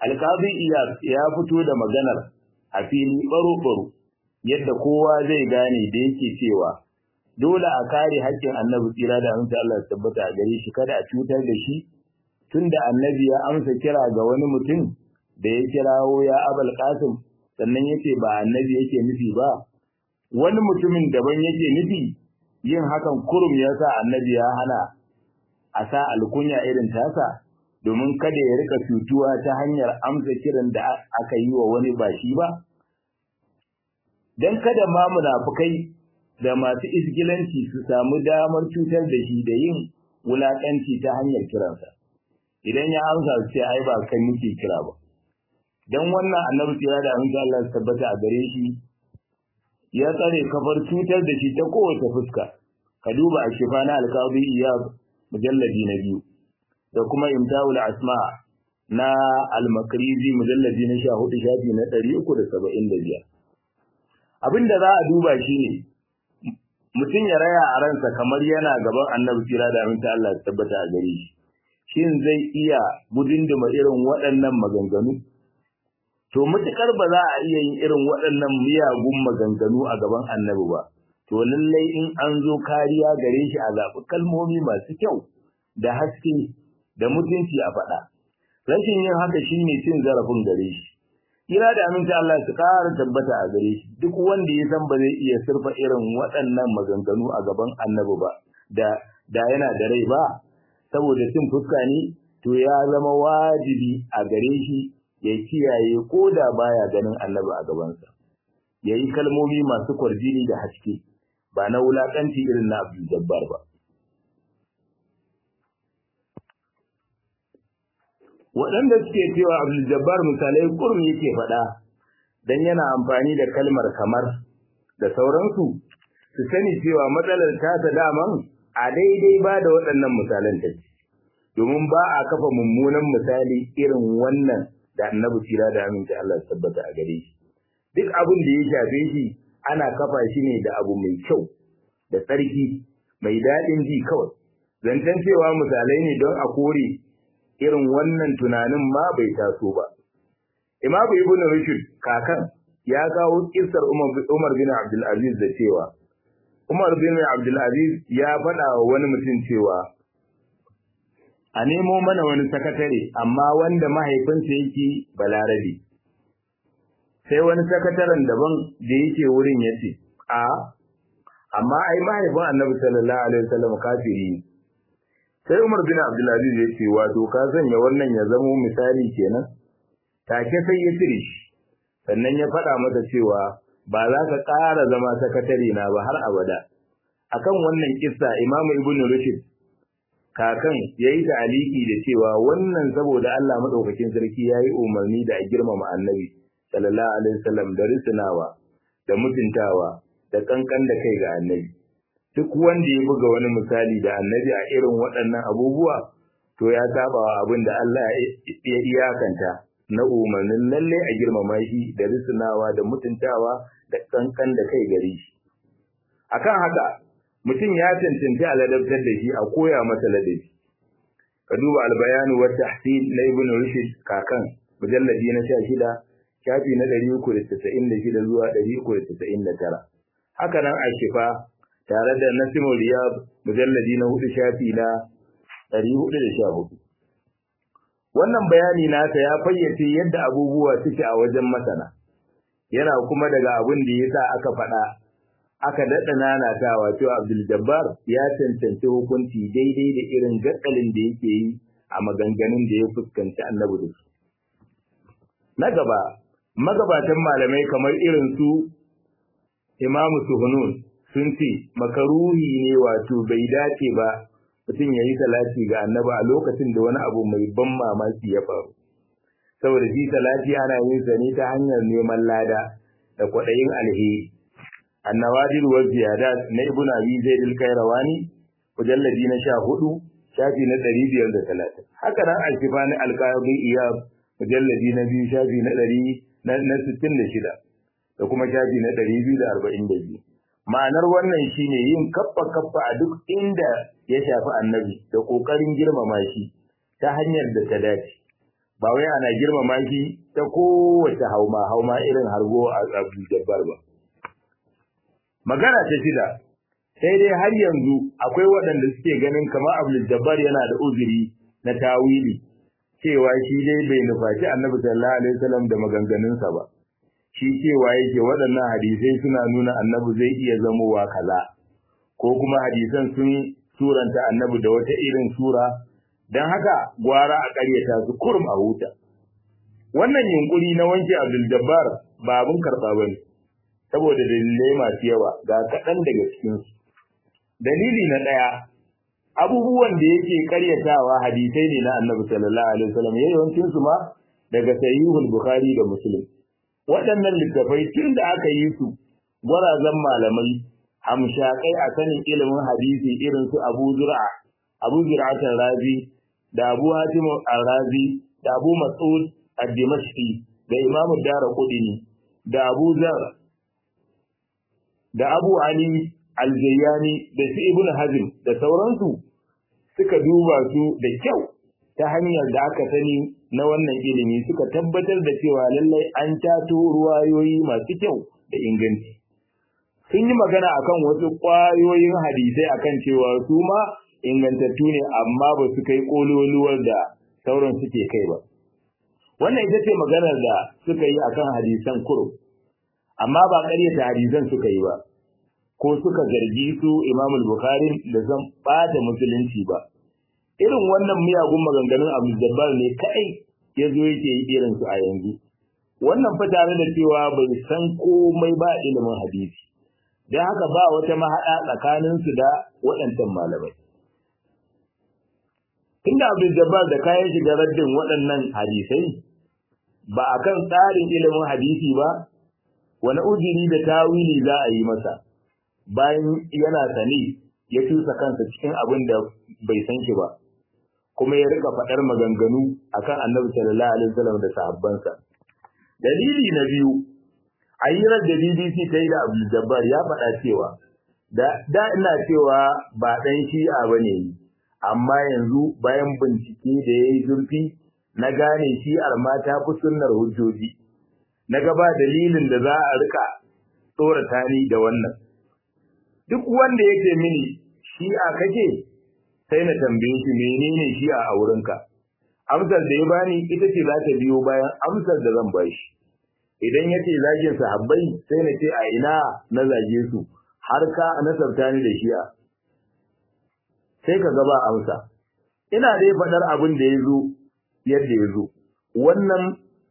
alkazi ya fito da maganar a fili baro-baro yadda kowa zai gane da yake cewa dole a kare haƙƙin annabi tsira da amince Allah ya tabbata a gare shi kada a cutar da shi tunda annabi ya amsa kira ga wani mutum da ya kirawo ya abal qasim sannan yace ba annabi yake nufi ba wani mutumin daban yake nufi yin hakan kurum ya sa annabi ya hana a sa alkunya irin tasa domin kada ya rika cutuwa ta hanyar amsa kiran da aka yi wa wani ba shi ba dan kada ma munafukai da masu isgilanci su samu damar cutar da shi da yin wulakanci ta hanyar kiransa idan ya amsa su ce ai ba kai muke kira ba dan wannan annabi tsira da aminci Allah ya tabbata a gare shi ya tsare kafar cutar da shi ta kowace fuska ka duba a shifa na alkazi iya mujalladi na biyu da kuma imtawul asma na al-makrizi mujalladi na 14 shafi na 375 abinda za a duba shine mutum ya raya a ransa kamar yana gaban annabi tsira da aminta Allah ya tabbata a gare shi shin zai iya gudunduma irin waɗannan maganganu to mutukar ba za a iya yin irin waɗannan miyagun maganganu a gaban annabi ba to lallai in an zo kariya gare shi a zaɓi kalmomi masu kyau da haske da mutunci a faɗa rashin yin haka shine cin zarafin gare shi kira da aminci Allah su ƙara tabbata a gare shi duk wanda ya san ba zai iya surfa irin waɗannan maganganu a gaban annabi ba da da yana da rai ba saboda cin fuska ne to ya zama wajibi a gare shi ya kiyaye ko da baya ganin annabi a gabansa ya yi kalmomi masu kwarjini da haske ba na wulaƙanci irin na Abdul Jabbar ba waɗanda suke cewa Abdul Jabbar misalai kurum yake faɗa dan yana amfani da kalmar kamar da sauransu su sani cewa matsalar tasa daman a daidai ba da waɗannan misalan take domin ba a kafa mummunan misali irin wannan da annabi tira da aminci Allah ya tabbata a gare shi duk abin da ya shafe shi ana kafa shi ne da abu mai kyau da tsarki mai daɗin ji kawai zancen cewa misalai ne don a kore irin wannan tunanin ma bai taso ba imamu ibn rushd kakan ya kawo kissar umar bin abdul aziz da cewa umar bin abdul aziz ya faɗa wa wani mutum cewa a nemo mana wani sakatare amma wanda mahaifinsa yake balarabe sai wani sakataren daban da yake wurin ya ce a amma ai mahaifin annabi sallallahu alaihi wasallam kafiri ne sai Umar bin Abdulaziz ya ce wato ka sanya wannan ya zamo misali kenan take sai ya cire shi sannan ya faɗa masa cewa ba za ka ƙara zama sakatare na ba har abada akan wannan kissa Imam Ibn Rushd kakan yayi ta'aliki da cewa wannan saboda Allah madaukakin sarki yayi umarni da a girmama annabi sallallahu alaihi wasallam da risnawa da mutuntawa da kankan da kai ga annabi duk wanda ya buga wani misali da annabi a irin waɗannan abubuwa to ya saba wa abin da Allah ya iyakanta na umarnin lalle a girmama shi da risnawa da mutuntawa da kankan da kai gare shi akan haka mutum ya cancanci a ladabtar da shi a koya masa ladabi ka duba albayanu wa tahsin na ibn rushd kakan mujalladi na 16 shafi na 396 zuwa 399 haka nan a shifa tare da nasimul riyad mujalladi na 4 shafi na 414 wannan bayani nasa ya fayyace yadda abubuwa suke a wajen masana yana kuma daga abin da yasa aka faɗa aka daɗa nanatawa cewa Abdul Jabbar ya cancanci hukunci daidai da irin gatsalin da yake yi a maganganun da ya fuskanci annabi da su. Na gaba, magabatan malamai kamar irin su Imamu Suhunun sun ce makaruhi ne wato bai dace ba mutum ya yi salati ga annabi a lokacin da wani abu mai ban mamaki ya faru. Saboda shi salati ana yin sa ne ta hanyar neman lada da kwaɗayin alheri. النوادر والزيادات na ibn abi zaid al-qayrawani mujalladi na 14 shafi na 530 haka nan al-kifani al-qadi iyab mujalladi na 2 shafi na 100 na 66 da kuma shafi na 242 ma'anar wannan shine yin kaffa kaffa a duk inda ya shafi annabi da kokarin girmama shi ta hanyar da ta dace ba wai ana girmama shi ta kowace hauma hauma irin hargo a Abdul Jabbar ba magana ta shida sai dai har yanzu akwai waɗanda suke ganin kamar Abdul Jabbar yana da uzuri na tawili cewa shi dai bai nufaci Annabi sallallahu alaihi wasallam da maganganunsa ba shi cewa yake waɗannan hadisai suna nuna Annabi zai iya zamowa kaza ko kuma hadisan sun suranta Annabi da wata irin sura dan haka gwara a ƙaryata su kurum a huta wannan yunkuri na wanke Abdul Jabbar ba abin karɓa bane saboda dalilai masu yawa ga kaɗan daga cikinsu dalili na ɗaya abubuwan da yake karyatawa hadisai ne na annabi sallallahu alaihi wasallam yawancin su ma daga sahihul bukhari da muslim waɗannan littafai tun da aka yi su gwarazan malamai hamshakai a sanin ilimin hadisi irin su abu zur'a abu zur'atan razi da abu hatim al-razi da abu mas'ud ad-dimashqi da imam ad-darqutni da abu zar da abu ali aljayyani da su ibn hazm da sauransu suka duba su da kyau ta hanyar da aka sani na wannan ilimi suka tabbatar da cewa lallai an tato ruwayoyi masu kyau da inganci sun yi magana akan wasu ƙwayoyin hadisai akan cewa su ma ingantattu ne amma ba su kai ƙololuwar da sauran suke kai ba wannan ita ce maganar da suka yi akan hadisan kurum amma ba ƙaryata hadisan suka yi ba ko suka zargi su Imam Bukhari da zan bata musulunci ba irin wannan miyagun maganganun Abu Jabbar ne kai ya zo yake yi irin su a yanzu wannan fa tare da cewa bai san komai ba ilimin hadisi dan haka ba wata mahada tsakanin su da waɗancan malamai Inda Abu Jabbar da kayan shiga raddin waɗannan hadisai ba akan tsarin ilimin hadisi ba wani ujiri da tawili za a yi masa bayan yana sani ya tusa kansa cikin abin da bai san shi ba kuma ya rika faɗar maganganu akan annabi sallallahu alaihi wasallam da sahabbansa dalili na biyu ayyirar da BBC ta yi da Abdul Jabbar ya faɗa cewa da da ina cewa ba dan shi'a bane amma yanzu bayan bincike da yayi zurfi na gane shi'ar ma ta fi sunnar hujjoji na gaba dalilin da za a rika tsorata ni da wannan duk wanda yake mini shi'a kake sai na tambaye shi menene shi'a a wurinka amsar da ya bani ita ce za ta biyo bayan amsar da zan bashi idan yace zagin sahabbai sai na ce a ina na zage su har ka nasarta ni da shi'a sai ka ga ba amsa ina dai faɗar abin da ya zo yadda ya zo wannan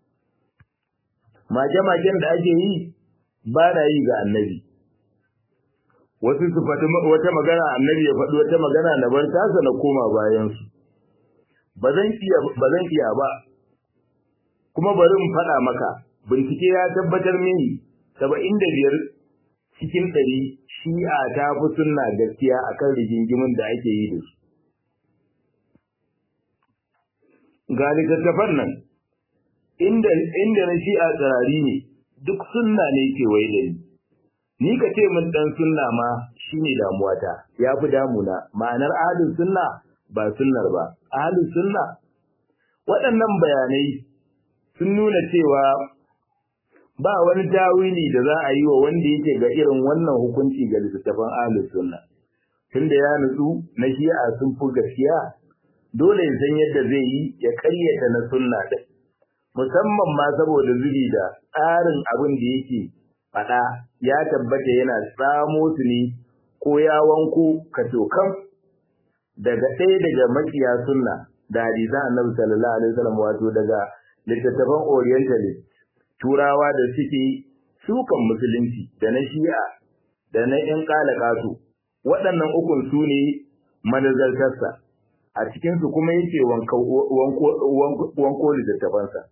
mage-magen da ake yi ba na yi ga annabi wasu su faɗi wata magana annabi ya faɗi wata magana na bar tasa na koma bayan su ba zan iya ba zan iya ba kuma bari in faɗa maka bincike ya tabbatar mini saba'in da biyar cikin ɗari shi'a ta fi sunna gaskiya akan rigingimin da ake yi da su ga littattafan nan inda inda na shi'a tsirari ne duk sunna ne ke wai da ni ni ka ce min dan sunna ma shine damuwata ya fi damuna ma'anar ahlus sunna ba sunnar ba ahlus sunna waɗannan bayanai sun nuna cewa ba wani tawili da za a yi wa wanda yake ga irin wannan hukunci ga littattafan ahlus sunna tunda ya nutsu na shi'a sun fi gaskiya dole ya san yadda zai yi ya karyata na sunna din musamman ma saboda zubi da tsarin abin da yake faɗa ya tabbata yana tsamo su ne ko ya wanko kacokan daga ɗaya daga makiya sunna da hadisan annabi sallallahu alaihi wasallam wato daga littattafan orientalist turawa da suke sukan musulunci da na shi'a da na ƴan kalakatu waɗannan ukun su ne manazartarsa a cikinsu kuma yake wanko littattafansa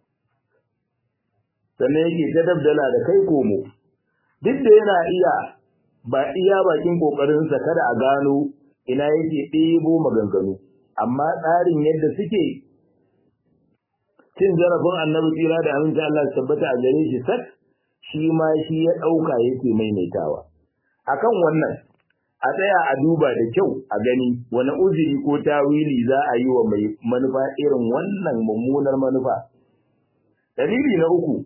sannan yake ta dabdala da kai komo duk da yana iya ba iya bakin kokarinsa kada a gano ina yake ɗebo maganganu amma tsarin yadda suke cin zarafin annabi tsira da aminci Allah tabbata a gare shi sak shi ma shi ya ɗauka yake maimaitawa akan wannan a tsaya a duba da kyau a gani wani uzuri ko tawili za a yi wa mai manufa irin wannan mummunar manufa dalili na uku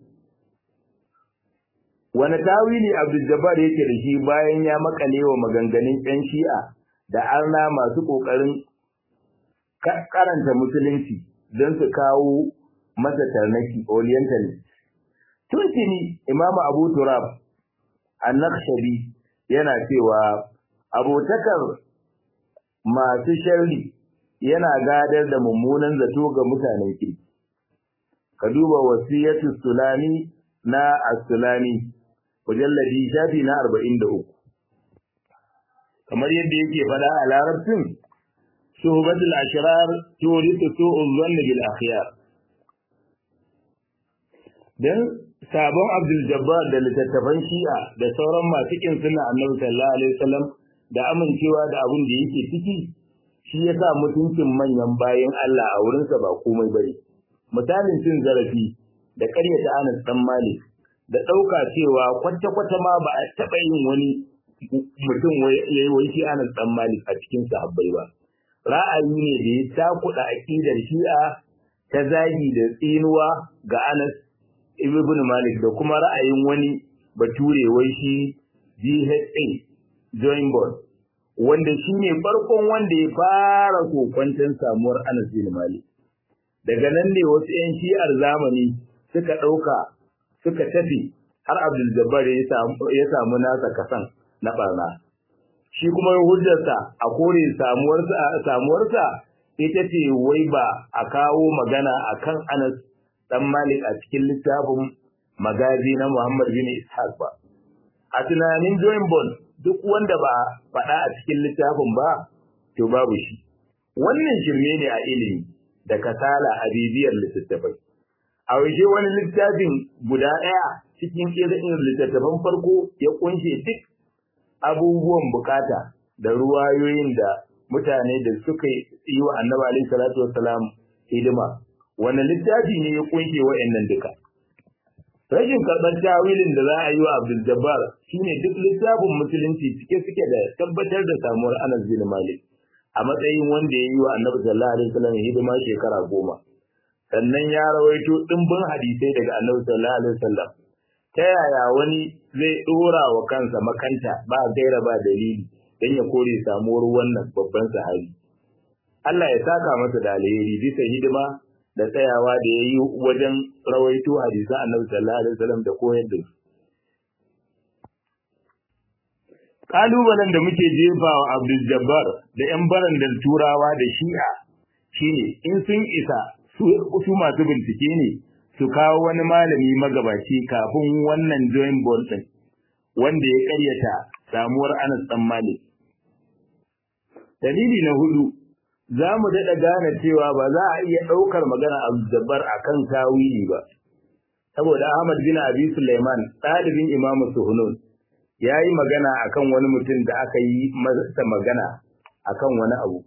wani tawili abdul jabbar yake da shi bayan ya makale wa maganganun yan shi'a da arna masu kokarin karanta musulunci don su kawo masa tarnaki orientalist tuntuni imamu abu turab annakshabi yana cewa abotakar masu sharri yana gadar da mummunan zato ga mutanen kirki ka duba wasiyatu sulami na as-sulami mujalladi shafi na 43 kamar yadda yake fada a larabcin suhbatul ashrar turitu su'ul dhanni bil akhyar dan sabon Abdul Jabbar da littattafan Shi'a da sauran masu kin sunna Annabi sallallahu alaihi wasallam da amincewa da abin da yake ciki shi yasa mutuncin manyan bayan Allah a wurinsa ba komai bane misalin cin zarafi da ƙaryata Anas dan Malik da ɗauka cewa kwata-kwata ma ba a taɓa yin wani mutum ya yi wai shi Anas dan Malik a cikin sahabbai ba ra'ayi ne da ya takuɗa aƙidar Shi'a ta zagi da tsinuwa ga Anas ibn Malik da kuma ra'ayin wani bature wai shi GHA join board wanda shi ne farkon wanda ya fara kokwanton samuwar Anas bin Malik daga nan ne wasu 'yan shi'ar zamani suka ɗauka suka tafi har Abdul Jabbar ya samu nasa kasan na barna shi kuma hujjarsa a kore samuwarsa samuwarsa ita ce wai ba a kawo magana akan Anas dan Malik a cikin littafin magazi na Muhammad bin Ishaq ba. A tunanin Join Bond duk wanda ba faɗa a cikin littafin ba, to babu shi. Wannan shirme ne a ilimi da kasala a bibiyar littattafai. A waje wani littafin guda ɗaya cikin irin littattafan farko ya kunshe duk abubuwan bukata da ruwayoyin da mutane da suka yi wa annabi alaihi salatu wassalam hidima wani littafi ne ya kunshe wa'annan duka rashin karɓar tawilin da za a yi wa Abdul Jabbar shine duk littafin musulunci cike suke da tabbatar da samuwar Anas bin Malik a matsayin wanda ya yi wa Annabi sallallahu alaihi wasallam hidima shekara goma sannan ya rawaito dimbin hadisai daga Annabi sallallahu alaihi wasallam ta yaya wani zai dora wa kansa makanta ba gaira ba dalili dan ya kore samuwar wannan babban sahabi Allah ya saka masa da alheri bisa hidima da tsayawa da ya yi wajen rawaito hadisa annabi sallallahu alaihi wasallam da koyar da su. Kalubalen da muke jefa wa Abdul Jabbar da ‘yan barandar turawa da shi'a shine in sun isa su masu bincike ne su kawo wani malami magabaci kafin wannan joint ball ɗin wanda ya ƙaryata samuwar Anas ɗan Malik. Dalili na hudu za mu daɗa gane cewa ba za a iya ɗaukar magana Abdul a kan tawili ba. Saboda Ahmad bin Abi Sulaiman ɗalibin Imamu Suhunun ya yi magana akan wani mutum da aka yi masa magana akan wani abu.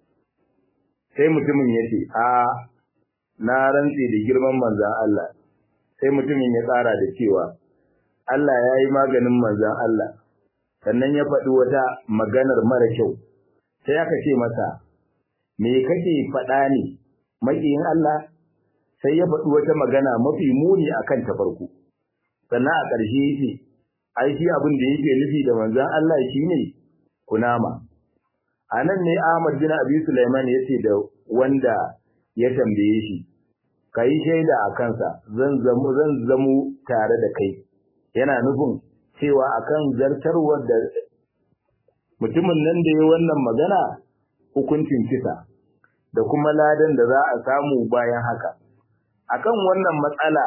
Sai mutumin ya ce, A, na rantse da girman manzan Allah. Sai mutumin ya tsara da cewa, Allah ya yi maganin manzan Allah, sannan ya faɗi wata maganar mara kyau. Sai aka ce masa, me kake faɗa ne maƙiyin Allah sai ya faɗi wata magana mafi muni akan ta farko sannan a ƙarshe yake ai shi abin da yake nufi da manzon Allah shine kunama a nan ne Ahmad bin Abi Sulaiman yace da wanda ya tambaye shi kai shaida a kansa zan zamu zan zamu tare da kai yana nufin cewa akan zartarwar da mutumin nan da ya wannan magana hukuncin kisa da kuma ladan da za a samu bayan haka. Akan wannan matsala,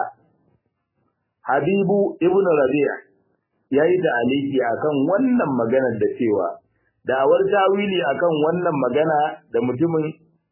Habibu Ibn Rabi'a ya yi aliki akan wannan maganar da cewa, da'awar tawili akan wannan magana da mutumin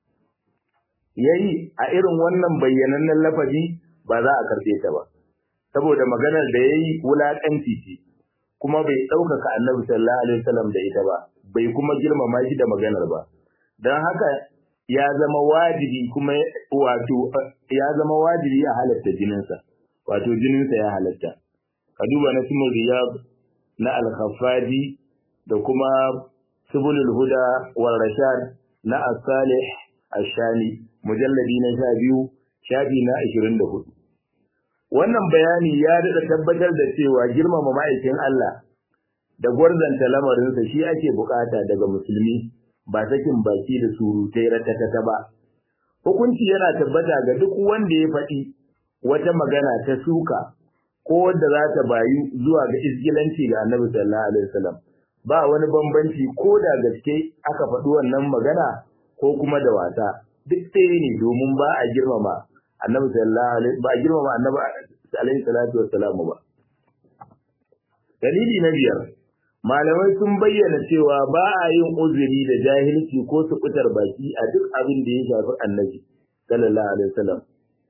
ya yi a irin wannan bayyanannen lafazi ba za a karɓe ta ba. Saboda maganar da ya yi wulaƙanci ce, kuma bai ɗaukaka annabi sallallahu alaihi wasallam da ita ba, bai kuma girmama shi da maganar ba. Don haka ya zama wajibi kuma wato ya zama wajibi a halatta jininsa wato jininsa ya halatta ka duba na simon riyab na al da kuma subulul huda wal rashad na as-salih ash-shani mujalladi na 12 shafi na 24 wannan bayani ya daɗa tabbatar da cewa girmama ma'aikin Allah da gwarzanta lamarinsa shi ake bukata daga musulmi ba sakin baki da surutai ratatata ba hukunci yana tabbata ga duk wanda ya faɗi wata magana ta suka ko wadda za ta bayu zuwa ga isgilanci ga annabi sallallahu alaihi wasallam ba wani bambanci ko da gaske aka faɗi wannan magana ko kuma da wasa duk ɗaya ne domin ba a girmama annabi sallallahu alaihi ba a girmama annabi alaihi salatu wassalam ba dalili na biyar malamai sun bayyana cewa ba a yin uzuri da jahilci ko sukutar baki a duk abin da ya shafi annabi sallallahu alaihi wasallam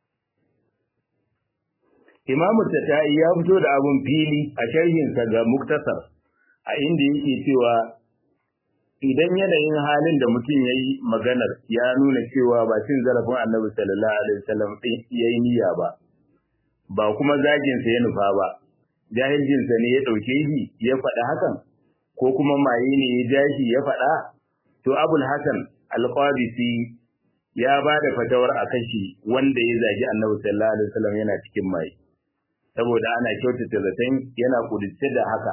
Imam Tatai ya fito da abun fili a sharhinsa ga Muktasar a inda yake cewa idan yanayin halin da mutum ya yi maganar ya nuna cewa ba cin zarafin annabi sallallahu alaihi wasallam ya yi niyya ba ba kuma zaginsa ya nufa ba jahilcinsa ne ya ɗauke shi ya faɗa hakan ko kuma maye ne ya ja shi ya faɗa to abul hasan alqabisi ya ba da fatawar a kashi wanda ya zagi annabi sallallahu alaihi wasallam yana cikin maye saboda ana kyautata zaton yana kudice da haka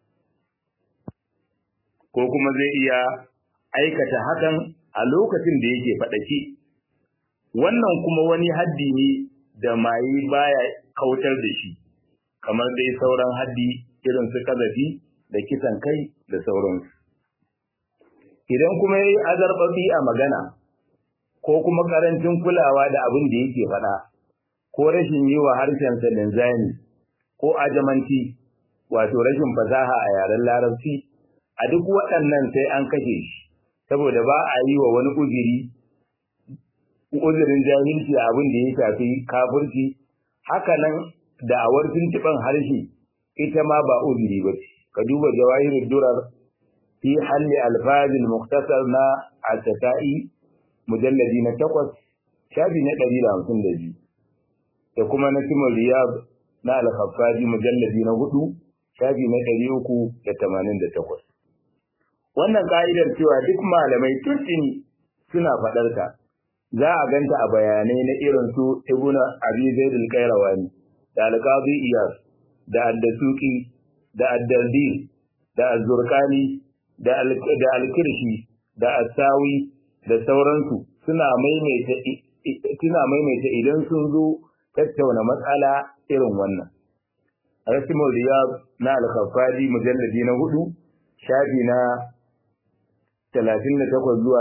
ko kuma zai iya aikata hakan a lokacin da yake faɗaki wannan kuma wani haddi ne da maye baya kautar da shi kamar dai sauran haddi irin su kazafi da kisan kai da sauransu idan kuma yayi azarbabi a magana ko kuma karancin kulawa da abin da yake faɗa ko rashin yi wa harshensa linzami ko ajamanci wato rashin fasaha a yaren larabci a duk waɗannan sai an kashe shi saboda ba a yi wa wani uzuri uzurin jahilci a abin da ya shafi kafirci haka nan da'awar tuntuɓen harshe ita ma ba uzuri ba ce ka duba jawahirul durar fi halli alfazil muktasar na al-tasa'i mujalladi na takwas shafi na ɗari da hamsin da biyu da kuma na simon riyab na al-khaffaji mujalladi na hudu shafi na ɗari uku da tamanin da takwas wannan ka'idar cewa duk malamai tuntuni suna faɗar ta za a ganta a bayanai na irin su ibnu abi zaid al-qayrawani da al-qadi iyas da ad-dasuqi da ad-dardi da az-zurqani da al-kirshi da as-sawi da sauransu suna maimaita suna maimaita idan sun zo tattauna matsala irin wannan rasimul riyad na al-khaffadi mujalladi na hudu shafi na 38 zuwa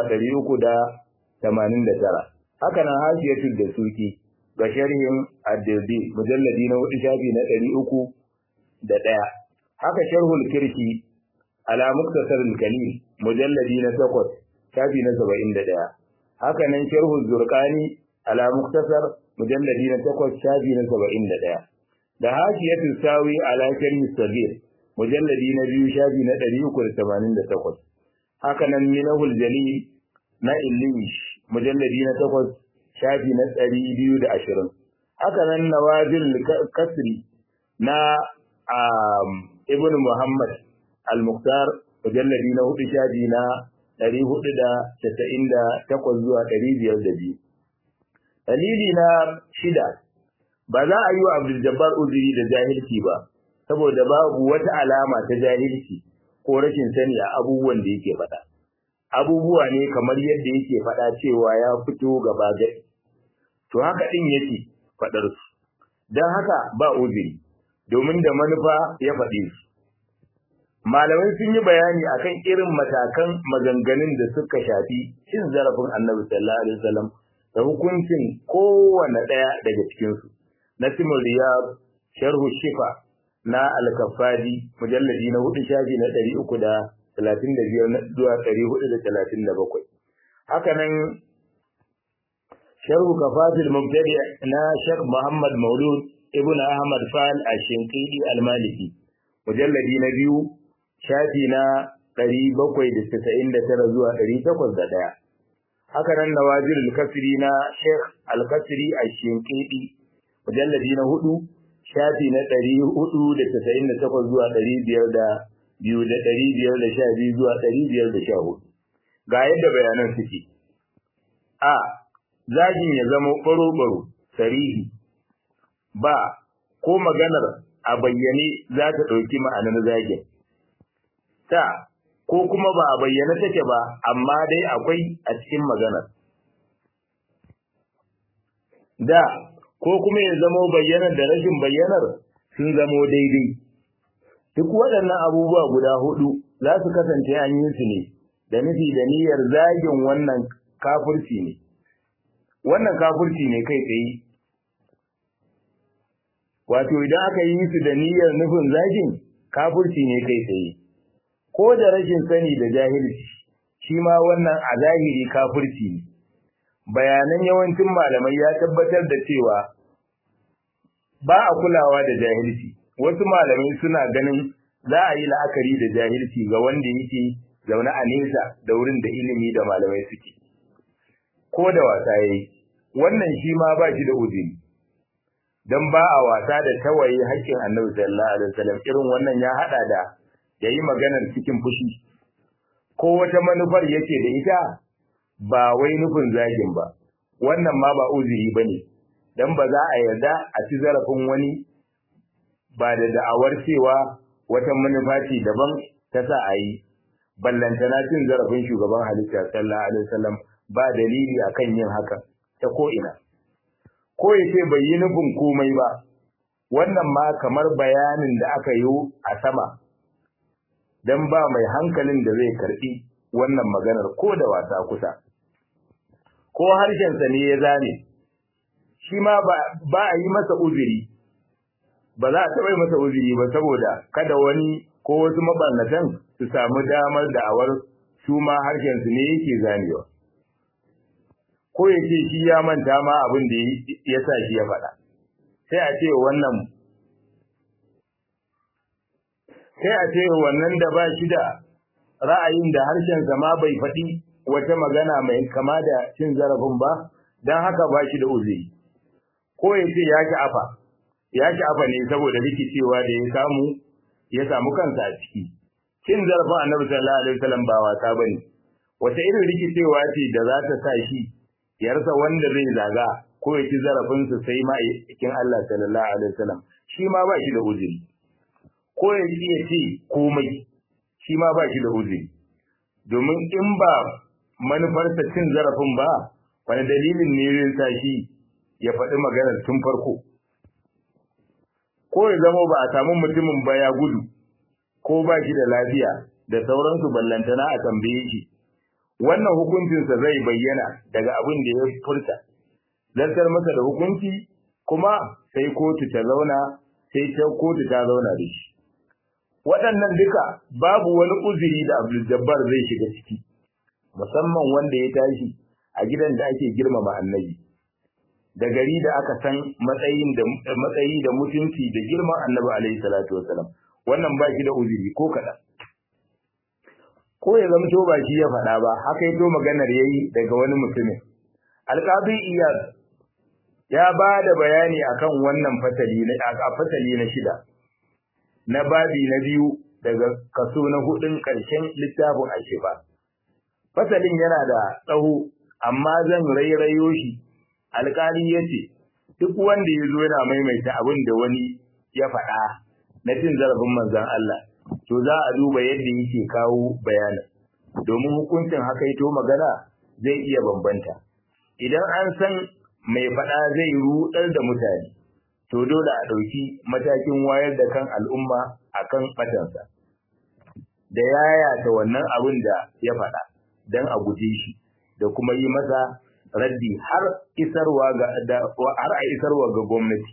389 haka nan hashiyatul da suki ga sharhin ad-dirdi mujalladi na hudu shafi na 301 haka sharhul kirki ala muktasar al-kalil mujalladi na 8 shafi na 71 haka nan sharhul zurqani ala muktasar mujalladi na 8 shafi na 71 da hashiyatul sawi ala sharhi sabir mujalladi na biyu shafi na 388 haka nan minahul jalil na illish mujalladi na takwas shafi na ɗari biyu da ashirin haka nan nawazil kasri na ibn muhammad al-muqtar mujalladi na hudu shafi na ɗari hudu da casa'in da takwas zuwa ɗari biyar da biyu dalili na shida ba za a yi wa abdul jabbar uzuri da jahilci ba saboda babu wata alama ta jahilci ko rashin sani a abubuwan da yake faɗa. Abubuwa ne kamar yadda yake faɗa cewa ya fito gaba gari. To haka ɗin yake faɗar su. Don haka ba uzuri, domin da manufa ya faɗe su. Malamai sun yi bayani akan irin matakan maganganun da suka shafi cin zarafin Annabi sallallahu alaihi wasallam da hukuncin kowane ɗaya daga cikinsu. Nasimul Riyad, Sharhu Shifa, na alkafadi mujalladi na hudu shafi na ɗari uku da talatin da biyar zuwa ɗari hudu da talatin da bakwai. Haka nan sharhu kafatul mubtadi na Sheikh Muhammad Maulud Ibn Ahmad Fal Ash-Shinqidi Al-Maliki mujalladi na biyu shafi na ɗari bakwai da tasa'in da tara zuwa ɗari takwas da ɗaya. Haka nan Nawazir Al-Kasri na Sheikh Al-Kasri Ash-Shinqidi mujalladi na hudu shafi na ɗari hudu da tasa'in da takwas zuwa ɗari biyar da biyu da ɗari biyar da sha biyu zuwa ɗari biyar da sha hudu ga yadda bayanan suke a zagin ya zama ɓaro-ɓaro sarihi ba ko maganar a bayyane za ta ɗauki ma'anar zagin ta ko kuma ba a bayyane take ba amma dai akwai a cikin maganar da ko kuma ya zamo bayyanar da rashin bayyanar sun zamo daidai duk waɗannan abubuwa guda hudu za su kasance an yi su ne da nufi da niyyar zagin wannan kafirci ne wannan kafirci ne kai tsaye wato idan aka yi su da niyyar nufin zagin kafirci ne kai tsaye ko da rashin sani da jahilci shi ma wannan a zahiri kafirci ne bayanan yawancin malamai ya tabbatar da cewa ba a kulawa da jahilci wasu malamai suna ganin za a yi la'akari da jahilci ga wanda yake zaune a nesa da wurin da ilimi da malamai suke ko da wasa yayi wannan shi ma ba shi da uzuri dan ba a wasa da tawaye haƙƙin Annabi sallallahu alaihi wasallam irin wannan ya hada da yayi maganar cikin fushi ko wata manufar yake da ita ba wai nufin zagin ba wannan ma ba uzuri bane dan ba za a yarda a ci zarafin wani ba da da'awar cewa wata manufa ce daban ta sa a yi ballantana cin zarafin shugaban halitta sallallahu alaihi wasallam ba dalili akan yin haka ta ko ina ko ya ce bai yi nufin komai ba wannan ma kamar bayanin da aka yi a sama dan ba mai hankalin da zai karbi wannan maganar ko da wasa kusa ko harshensa ne ya zane shi ma ba a yi masa uzuri ba za a taɓa yi masa uzuri ba saboda kada wani ko wasu mabarnatan su samu damar da'awar su ma harshensu ne yake zanewa ko ya ce shi ya manta ma abin da ya sa shi ya faɗa sai a ce wannan sai a ce wannan da ba shi da ra'ayin da harshensa ma bai faɗi wata magana mai kama da cin zarafin ba don haka ba shi da uzuri ko ya ce ya ki afa ya ki afa ne saboda rikicewa da ya samu ya samu kansa a ciki cin zarafin annabi sallallahu alaihi wasallam ba wasa bane wata irin rikicewa ce da za ta sa shi ya rasa wanda zai zaga ko ya ci zarafin sa sai ma cikin Allah sallallahu alaihi wasallam shi ma ba shi da uzuri ko ya ji ya ce komai shi ma ba shi da uzuri domin in ba manufarsa cin zarafin ba wani dalilin ne zai sa shi ya faɗi maganar tun farko ko ya zama ba a samu mutumin ba ya gudu ko ba shi da lafiya da sauransu ballantana a tambaye shi wannan hukuncinsa zai bayyana daga abin da ya furta zartar masa da hukunci kuma sai kotu ta zauna sai ta kotu ta zauna da shi waɗannan duka babu wani uzuri da Abdul Jabbar zai shiga ciki musamman wanda ya tashi a gidan da ake girmama annabi da gari da aka san matsayin da matsayi da mutunci da girman annabi alaihi salatu wasalam wannan ba shi da uzuri ko kaɗan ko ya zamto ba shi ya faɗa ba haka yato maganar yayi daga wani mutumin alqabi iyad ya ba da bayani akan wannan fatali na a fatali na shida na babi na biyu daga kaso na hudun ƙarshen littafin ashifa fasalin yana da tsaho amma zan rairayo shi alƙali ya ce duk wanda ya zo yana maimaita abin da wani ya faɗa na cin zarafin manzon Allah to za a duba yadda yake kawo bayanin domin hukuncin haka ito magana zai iya bambanta idan an san mai faɗa zai ruɗar da mutane to dole a ɗauki matakin wayar da kan al'umma akan ɓatansa da yayata wannan abin da ya faɗa don a guje shi da kuma yi masa raddi har isarwa ga har a isarwa ga gwamnati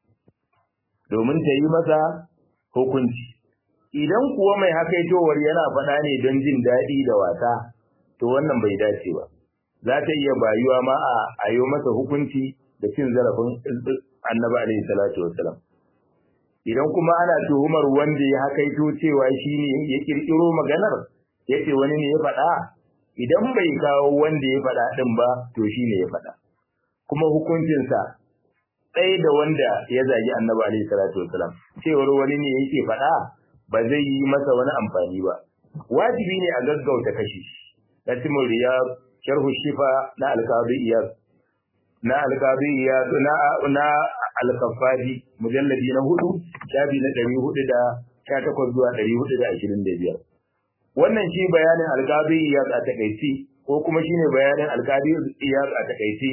domin ta yi masa hukunci idan kuwa mai hakaitowar yana faɗa ne don jin daɗi da wasa to wannan bai dace ba za ta iya bayuwa ma a ayo masa hukunci da cin zarafin annabi alaihi salatu wassalam idan kuma ana tuhumar wanda ya hakaito cewa shi ne ya kirkiro maganar ya ce wani ne ya faɗa idan bai kawo wanda ya faɗa ɗin ba to shi ne ya faɗa kuma hukuncinsa ɗaya da wanda ya zagi annabi alaihi salatu wassalam cewar wani ne yake faɗa ba zai yi masa wani amfani ba wajibi ne a gaggauta kashi katimul riyad sharhu shifa na alqadi iyad na alqadi iyad na na al-kaffaji mujalladi na hudu shafi na 418 zuwa 425 wannan shi bayanin alqadi iyad a takaici ko kuma shine bayanin alqadi iyad a takaici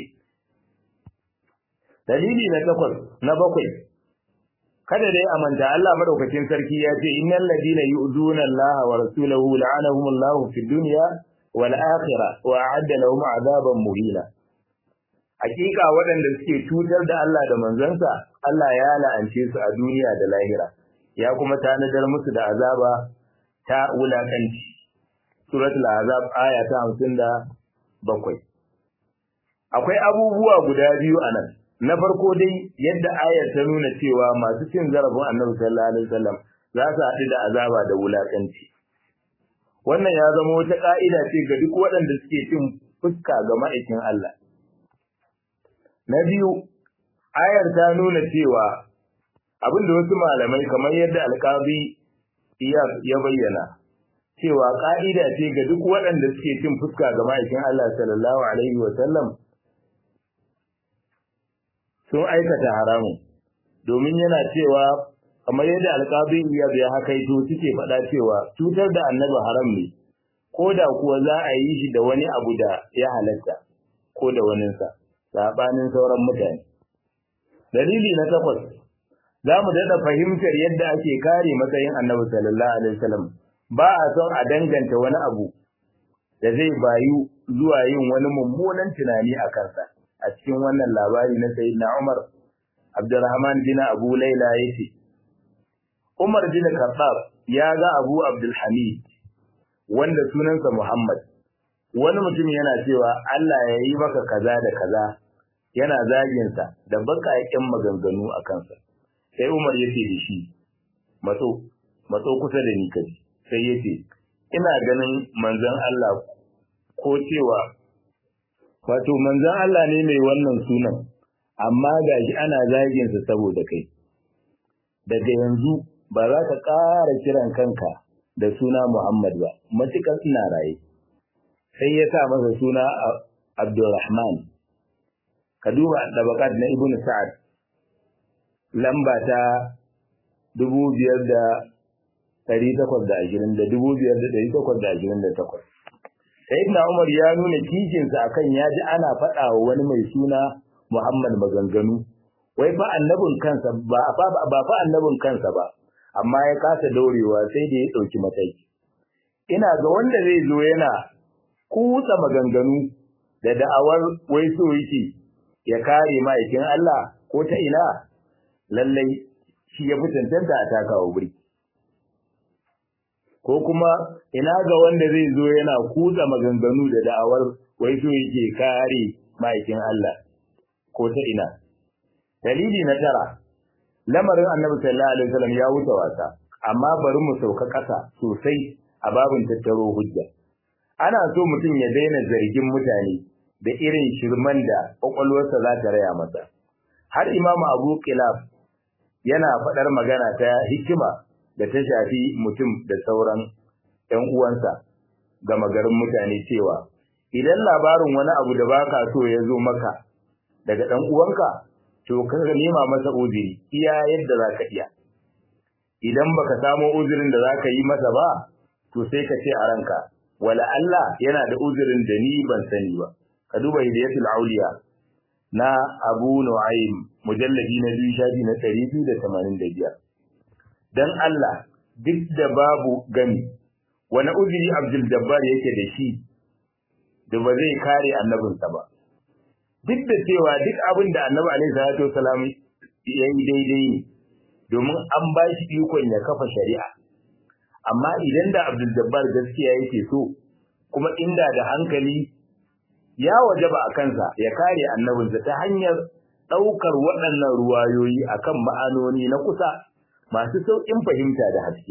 dalili na takwas na bakwai kada dai a manta Allah madaukakin sarki ya ce innal ladina yu'duna Allah wa rasulahu la'anahumullahu fid dunya wal akhirah wa a'adda lahum 'adaban muhina hakika waɗanda suke cutar da Allah da manzansa Allah ya la'ance su a duniya da lahira ya kuma tanadar musu da azaba ta wulakanci suratul azab aya ta 57 akwai abubuwa guda biyu anan na farko dai yadda ayar ta nuna cewa masu cin zarafin annabi sallallahu alaihi wasallam za su haɗu da azaba da wulakanci wannan ya zama wata ka'ida ce ga duk waɗanda suke cin fuska ga ma'aikin Allah na biyu ayar ta nuna cewa abinda wasu malamai kamar yadda alƙabi ya bayyana cewa ka'ida ce ga duk waɗanda suke cin fuska ga ma'aikin Allah sallallahu alaihi wasallam sun aikata haramun domin yana cewa kamar yadda alƙabi iyad ya hakaito suke faɗa cewa cutar da annabi haram ne ko da kuwa za a yi shi da wani abu da ya halatta ko da waninsa saɓanin sauran mutane dalili na takwas za mu daɗa fahimtar yadda ake kare matsayin annabi sallallahu alaihi wasallam ba a son a danganta wani abu da zai bayu zuwa yin wani mummunan tunani a kansa a cikin wannan labari na sayyidina Umar Abdurrahman bin Abu Laila yace Umar bin Khattab ya ga Abu Abdul Hamid wanda sunansa Muhammad wani mutum yana cewa Allah ya yi maka kaza da kaza yana zagin sa da bakaƙen maganganu a kansa sai Umar yace da shi matso matso kusa da ni kaji sai yace ina ganin manzon Allah ko cewa wato manzon Allah ne mai wannan sunan amma gashi ana zagin sa saboda kai daga yanzu ba za ka ƙara kiran kanka da suna Muhammad ba matukar ina raye sai ya sa masa suna Abdulrahman ka duba dabakat na Ibn Sa'ad lamba ta dubu biyar da ɗari takwas da ashirin da dubu biyar da ɗari takwas da ashirin da takwas Sayyidina Umar ya nuna kishinsa akan ya ji ana faɗa wa wani mai suna Muhammad maganganu. Wai fa annabin kansa ba ba fa annabin kansa ba, amma ya kasa daurewa sai da ya ɗauki mataki. Ina ga wanda zai zo yana kutsa maganganu da da'awar wai so yake ya kare ma'aikin Allah ko ta ina lallai shi ya fi tantanta a takawa birki. ko kuma ina ga wanda zai zo yana kutsa maganganu da da'awar wai so yake kare ma'aikin Allah ko ta ina dalili na tara lamarin annabi sallallahu alaihi wasallam ya wuce wasa amma bari mu sauka ƙasa sosai a babin tattaro hujja ana so mutum ya daina zargin mutane da irin shirman da kwakwalwarsa za ta raya masa har imamu abu kilaf yana faɗar magana ta hikima da ta shafi mutum da sauran ‘yan uwansa ga magarin mutane cewa, idan labarin wani abu da baka so ya zo maka daga ɗan uwanka, to ka nema masa uziri iya yadda za ka iya. Idan baka samo uzirin da za ka yi masa ba, to sai ka ce a ranka, wala Allah yana da uzirin da ni ban sani ba. Ka duba hidayatul auliya na Abu Nu'aym mujalladi na biyu shafi na ɗari biyu da tamanin da biyar. dan Allah duk da babu gani wani uzuri Abdul Jabbar yake da shi da ba zai kare annabinsa ba duk da cewa duk abin da Annabi alaihi salatu wasalam ya yi daidai ne domin an ba shi ikon ya kafa shari'a amma idan da Abdul Jabbar gaskiya yake so kuma inda da hankali ya wajaba a kansa ya kare annabinsa ta hanyar ɗaukar waɗannan ruwayoyi akan ma'anoni na kusa masu sauƙin fahimta da haske.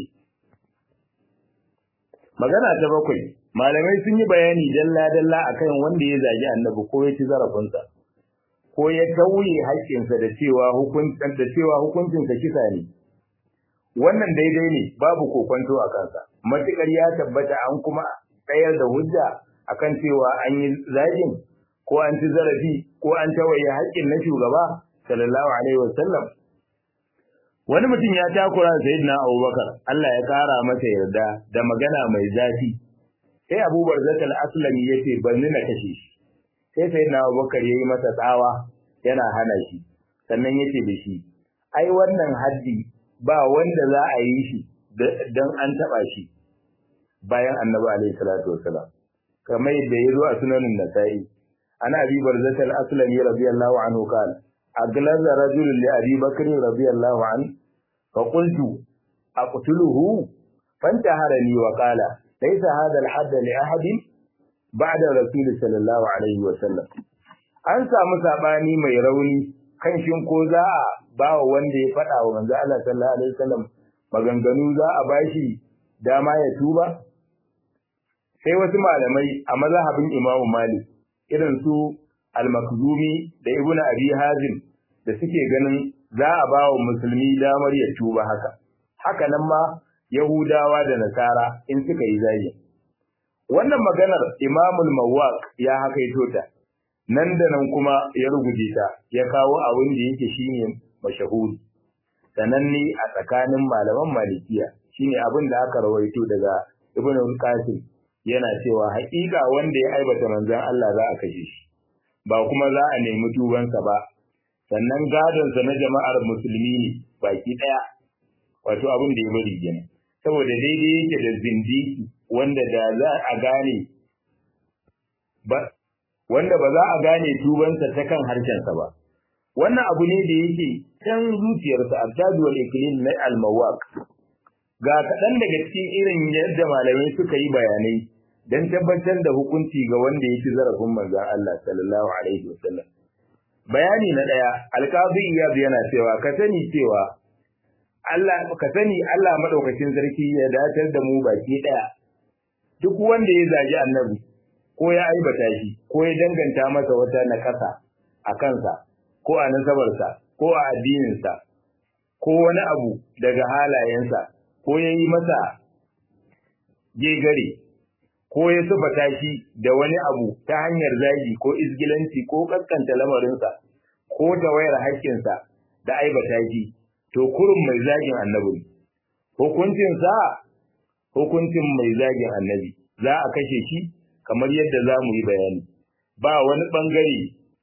Magana ta bakwai, malamai sun yi bayani dalla-dalla akan wanda ya zagi annabi ko ya ci zarafinsa, ko ya tauye haƙƙinsa da cewa da cewa hukuncinsa kisa ne. wannan daidai ne babu kokonto a kansa matukar ya tabbata an kuma tsayar da hujja akan cewa an yi zagin ko an ci zarafi ko an tawaye haƙƙin na shugaba sallallahu alaihi wasallam wani mutum ya takura sayyidina Abubakar Allah ya kara masa yarda da magana mai zafi sai Abu Barzat al-Aslami yace ban ni na kashe shi sai sayyidina Abubakar yayi masa tsawa yana hana shi sannan yace da shi ai wannan haddi ba wanda za a yi shi dan an taba shi bayan Annabi alaihi salatu wasalam kamar yadda ya zo a sunanin Nasa'i ana Abi Barzat al-Aslami radiyallahu anhu kana أجلز رجل لأبي بكر رضي الله عنه فقلت أقتله فانتهرني وقال ليس هذا الحد لأحد بعد رسول صلى الله عليه وسلم an samu sabani mai rauni kan shin ko za a ba wa wanda ya faɗa wa manzo Allah sallallahu alaihi wasallam maganganu za a bashi dama ya tuba sai wasu malamai a mazhabin Imam Malik irin su al-Makhzumi da Ibn Abi Hazim da suke ganin za a ba wa musulmi damar ya tuba haka. Haka nan ma Yahudawa da Nasara in suka yi zagi. Wannan maganar Imamul Mawaq ya hakaito ta, nan da nan kuma ya ruguje ta, ya kawo abin da yake shine mashahuri. Sananne a tsakanin malaman Malikiya shine abin da aka rawaito daga Ibn Qasim yana cewa haƙiƙa wanda ya aibata manzon Allah za a kashe shi. ba kuma za a nemi tubansa ba sannan gadonsa na jama'ar musulmi ne baki ɗaya wato abin da ya bari kenan saboda daidai yake da zindiki wanda da za a gane ba wanda ba za a gane tubansa ta kan harshensa ba wannan abu ne da yake can zuciyarsa abdadu wal iklim na al-mawaq ga kaɗan daga cikin irin yadda malamai suka yi bayanai dan tabbatar da hukunci ga wanda ya ci zarafin manzon Allah sallallahu alaihi wasallam bayani na daya alqazi iyad yana cewa ka sani cewa Allah ka sani Allah madaukakin sarki ya datar da mu baki daya duk wanda ya zagi annabi ko ya aibata shi ko ya danganta masa wata nakasa a kansa ko a nasabarsa ko a addininsa ko wani abu daga halayensa ko ya yi masa gegare ko ya sufata shi da wani abu ta hanyar zagi ko izgilanci ko kaskanta lamarinsa ko ta wayar haƙƙinsa da aibata shi to kurum mai zagin annabi hukuncinsa hukuncin mai zagin annabi za a kashe shi kamar yadda za mu yi bayani ba wani ɓangare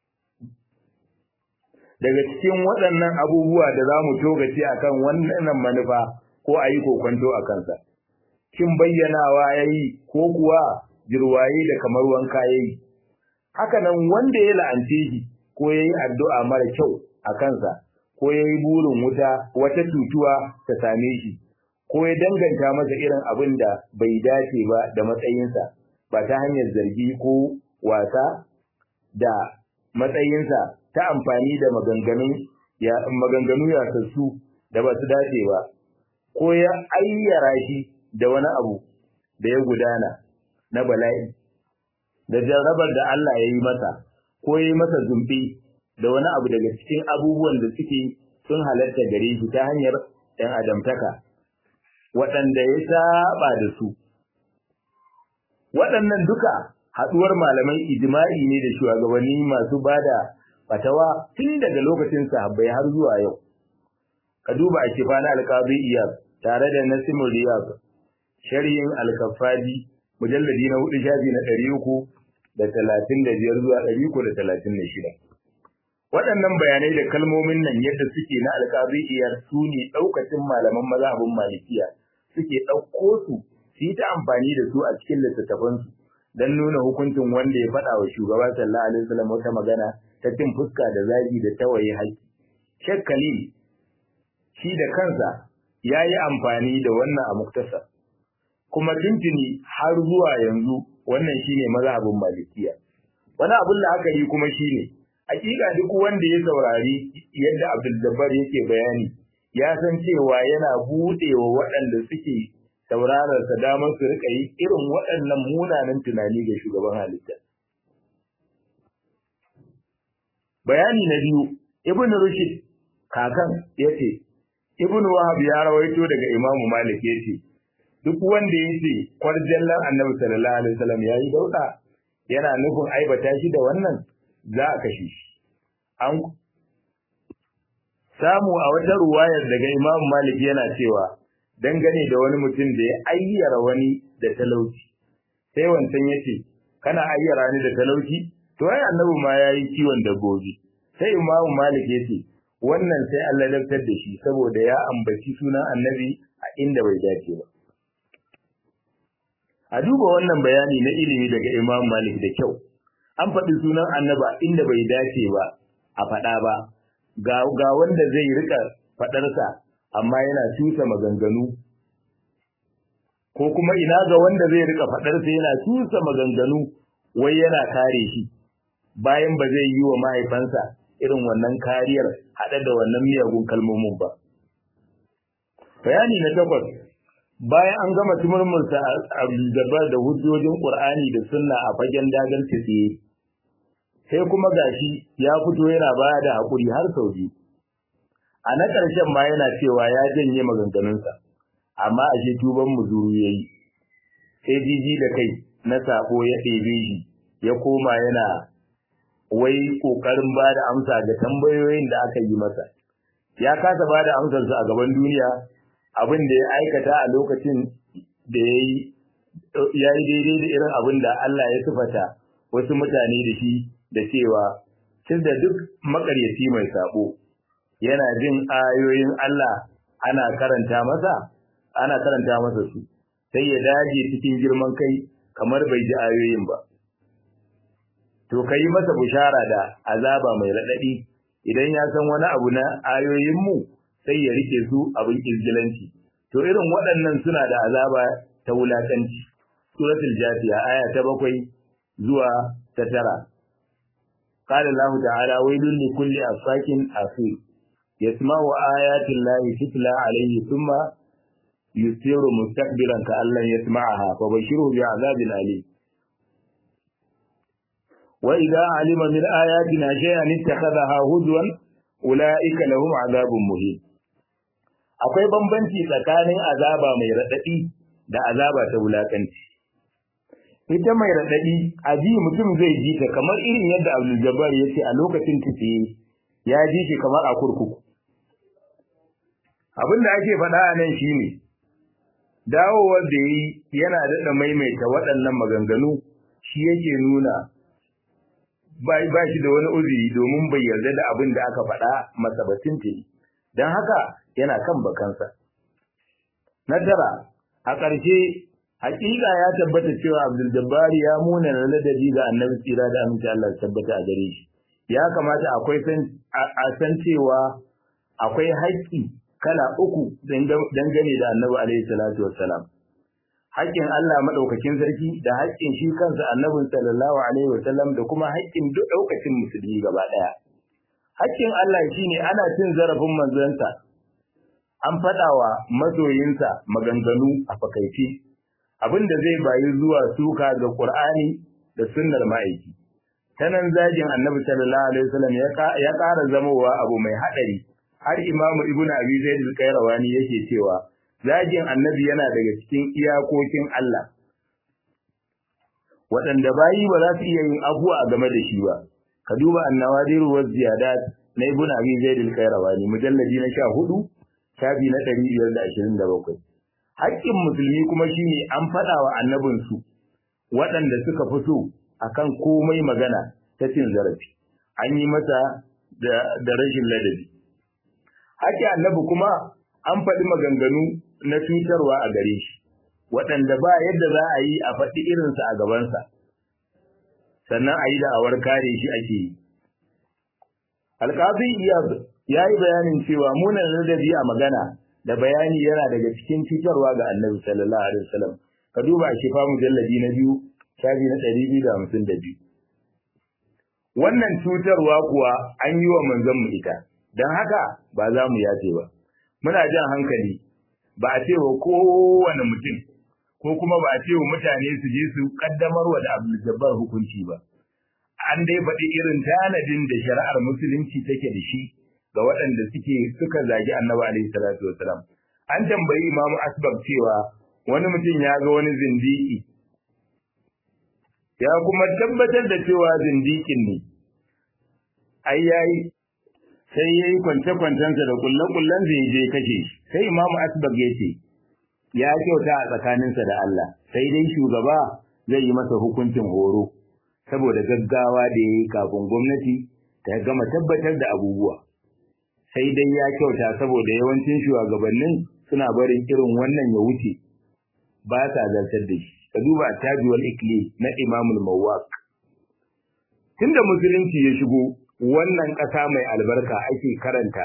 daga cikin waɗannan abubuwa da za mu togace a kan wannan manufa ko a yi kokwanto a kansa shin bayyanawa ya yi ko kuwa jirwaye da kamar wanka ya yi haka nan wanda ya la'ance shi ko ya yi addu'a mara kyau a kansa ko ya yi burin wuta wata cutuwa ta same shi ko ya danganta masa irin abin da bai dace ba da matsayinsa ba ta hanyar zargi ko wasa da matsayinsa ta amfani da maganganun ya maganganu yasassu da ba su dace ba ko ya ayyara shi da wani abu da ya gudana na bala'i da jarrabar da Allah ya yi masa ko ya yi masa zumbi da wani abu daga cikin abubuwan da suke sun halatta gare shi ta hanyar ɗan adamtaka waɗanda ya saba da su waɗannan duka haɗuwar malamai ijma'i ne da shugabanni masu bada fatawa tun daga lokacin sahabbai har zuwa yau ka duba a kifana alqabi iyad tare da nasimul riyad sharhin al-kaffaji mujalladi na hudu shafi na ɗari uku da talatin da biyar zuwa ɗari uku da talatin da shida waɗannan bayanai da kalmomin nan yadda suke na alqabi iyad su ne ɗaukacin malaman mazhabin malikiya suke ɗauko su su yi ta amfani da su a cikin littattafansu don nuna hukuncin wanda ya faɗa wa shugaba sallallahu alaihi wasallam wata magana ta cin fuska da zagi da tawaye haƙƙi. Sheikh Khalil shi da kansa ya yi amfani da wannan a muktasa. Kuma tuntuni har zuwa yanzu wannan shine mazhabin Malikiya. Wani abin la'akari kuma shine hakika duk wanda ya saurari yadda Abdul Jabbar yake bayani ya san cewa yana buɗewa waɗanda suke saurararsa damar su rika yi irin waɗannan munanan tunani ga shugaban halitta. Bayani na biyu, Ibn Rushd kakan ya ce, ibnu wahab ya rawaito daga imamu malik yace duk wanda yace kwarjallan annabi sallallahu alaihi wasallam yayi dauda yana nufin aibata shi da wannan za a kashe shi an samu a wata ruwayar daga imamu malik yana cewa dangane da wani mutum da ya ayyara wani da talauci sai wancan yace kana ayyara ni da talauci to ai annabi ma yayi kiwon dabbobi sai imamu malik yace wannan sai Allah laftar da shi saboda ya ambaci sunan annabi a inda bai dace ba a duba wannan bayani na ilimi daga imamu malik da kyau an faɗi sunan annabi a inda bai dace ba a faɗa ba ga ga wanda zai rika faɗarsa amma yana tusa maganganu ko kuma ina ga wanda zai rika faɗarsa yana tusa maganganu wai yana kare shi bayan ba zai yi wa mahaifansa irin wannan kariyar haɗe da wannan miyagun kalmomin ba. Bayani na takwas bayan an gama tumurmursa a gaba da hujjojin Ƙur'ani da sunna a fagen dagar tsiye sai kuma gashi ya fito yana baya da haƙuri har sau biyu. A na ƙarshen ma yana cewa ya janye maganganunsa, amma a shi tuban muzuru ya yi, sai jiji da kai na saƙo ya ɗebe shi ya koma yana wai kokarin ba da amsa ga tambayoyin da aka yi masa ya kasa ba da amsarsa a gaban duniya abin da ya aikata a lokacin da ya yi ya yi daidai da irin abin da Allah ya sifata wasu mutane da shi da cewa tun da duk makaryaci mai sabo yana jin ayoyin Allah ana karanta masa ana karanta masa su sai ya dage cikin girman kai kamar bai ji ayoyin ba to ka yi masa bushara da azaba mai raɗaɗi idan ya san wani abu na ayoyinmu sai ya rike su abin izgilanci to irin waɗannan suna da azaba ta wulakanci suratul jafiya aya ta bakwai zuwa ta tara قال الله تعالى ويل لكل أفاك أثيم يسمع آيات الله تتلى عليه ثم يسير مستكبرا كأن لم يسمعها فبشره بعذاب أليم وإذا علم من آياتنا شيئا اتخذها هزوا أولئك لهم عذاب مهين akwai bambanci tsakanin azaba mai raɗaɗi da azaba ta wulakanci ita mai raɗaɗi a ji mutum zai ji ta kamar irin yadda Abdul Jabbar ya ce a lokacin tafiye ya ji shi kamar a kurkuku abin da ake faɗa a nan shine dawowar da yi yana daɗa maimaita waɗannan maganganu shi yake nuna ba shi da wani uzuri domin bai yarda da abin da aka faɗa masa ba tuntuni don haka yana kan bakansa na tara a ƙarshe hakika ya tabbata cewa Abdul Jabbari ya muna na ladabi ga Annabi tsira da aminci Allah ya tabbata a gare shi ya kamata akwai san a san cewa akwai haƙƙi kala uku dangane da Annabi alaihi salatu wassalam haƙƙin Allah madaukakin sarki da haƙƙin shi kansa Annabi sallallahu alaihi wasallam da kuma haƙƙin duk daukacin musulmi gaba daya haƙƙin Allah shine ana cin zarafin manzonsa an faɗawa masoyinsa maganganu a fakaice abin da zai bayi zuwa suka ga Qur'ani da sunnar ma'aiki tanan zagin Annabi sallallahu alaihi wasallam ya ƙara zamowa abu mai hadari har Imam Ibn Abi Zaid al-Qayrawani yake cewa zagin Annabi yana daga cikin iyakokin Allah waɗanda bayi ba za su iya yin abuwa a game da shi ba ka duba annawadir wa ziyadat na Ibn Abi Zaid al-Qayrawani mujalladi na 14 shafi na 527 haƙƙin musulmi kuma shine an faɗa wa annabinsu waɗanda suka fito akan komai magana ta cin zarafi an yi masa da rashin ladabi haƙƙin annabi kuma an faɗi maganganu na cutarwa a gare shi waɗanda ba yadda za a yi a faɗi irinsa a gabansa sannan a yi da'awar kare shi ake yi alƙafi ya yi bayanin cewa munan ladabi a magana da bayani yana daga cikin cutarwa ga annabi sallallahu alaihi wasallam ka duba a shifa mujalladi na biyu shafi na ɗari biyu da hamsin da biyu wannan cutarwa kuwa an yi wa manzon mu ita don haka ba za mu yace ba muna jan hankali ba a ce wa kowane mutum ko kuma ba a ce wa mutane su je su kaddamar wa da Abdul Jabbar hukunci ba an dai faɗi irin tanadin da shari'ar musulunci take da shi ga waɗanda suke suka zagi annabi alaihi salatu wasalam an tambayi imamu asbab cewa wani mutum ya ga wani zindiki ya kuma tabbatar da cewa zindikin ne ai yayi sai yayi kwance-kwancensa da kullen-kullen zai je kashe shi sai imamu asbab ya ce ya kyauta a tsakaninsa da Allah sai dai shugaba zai yi masa hukuncin horo saboda gaggawa da ya yi kafin gwamnati ta gama tabbatar da abubuwa sai dai ya kyauta saboda yawancin shugabannin suna barin irin wannan ya wuce ba sa zartar da shi ka duba tajuwal ikli na imamul mawaq tunda musulunci ya shigo wannan ƙasa mai albarka ake karanta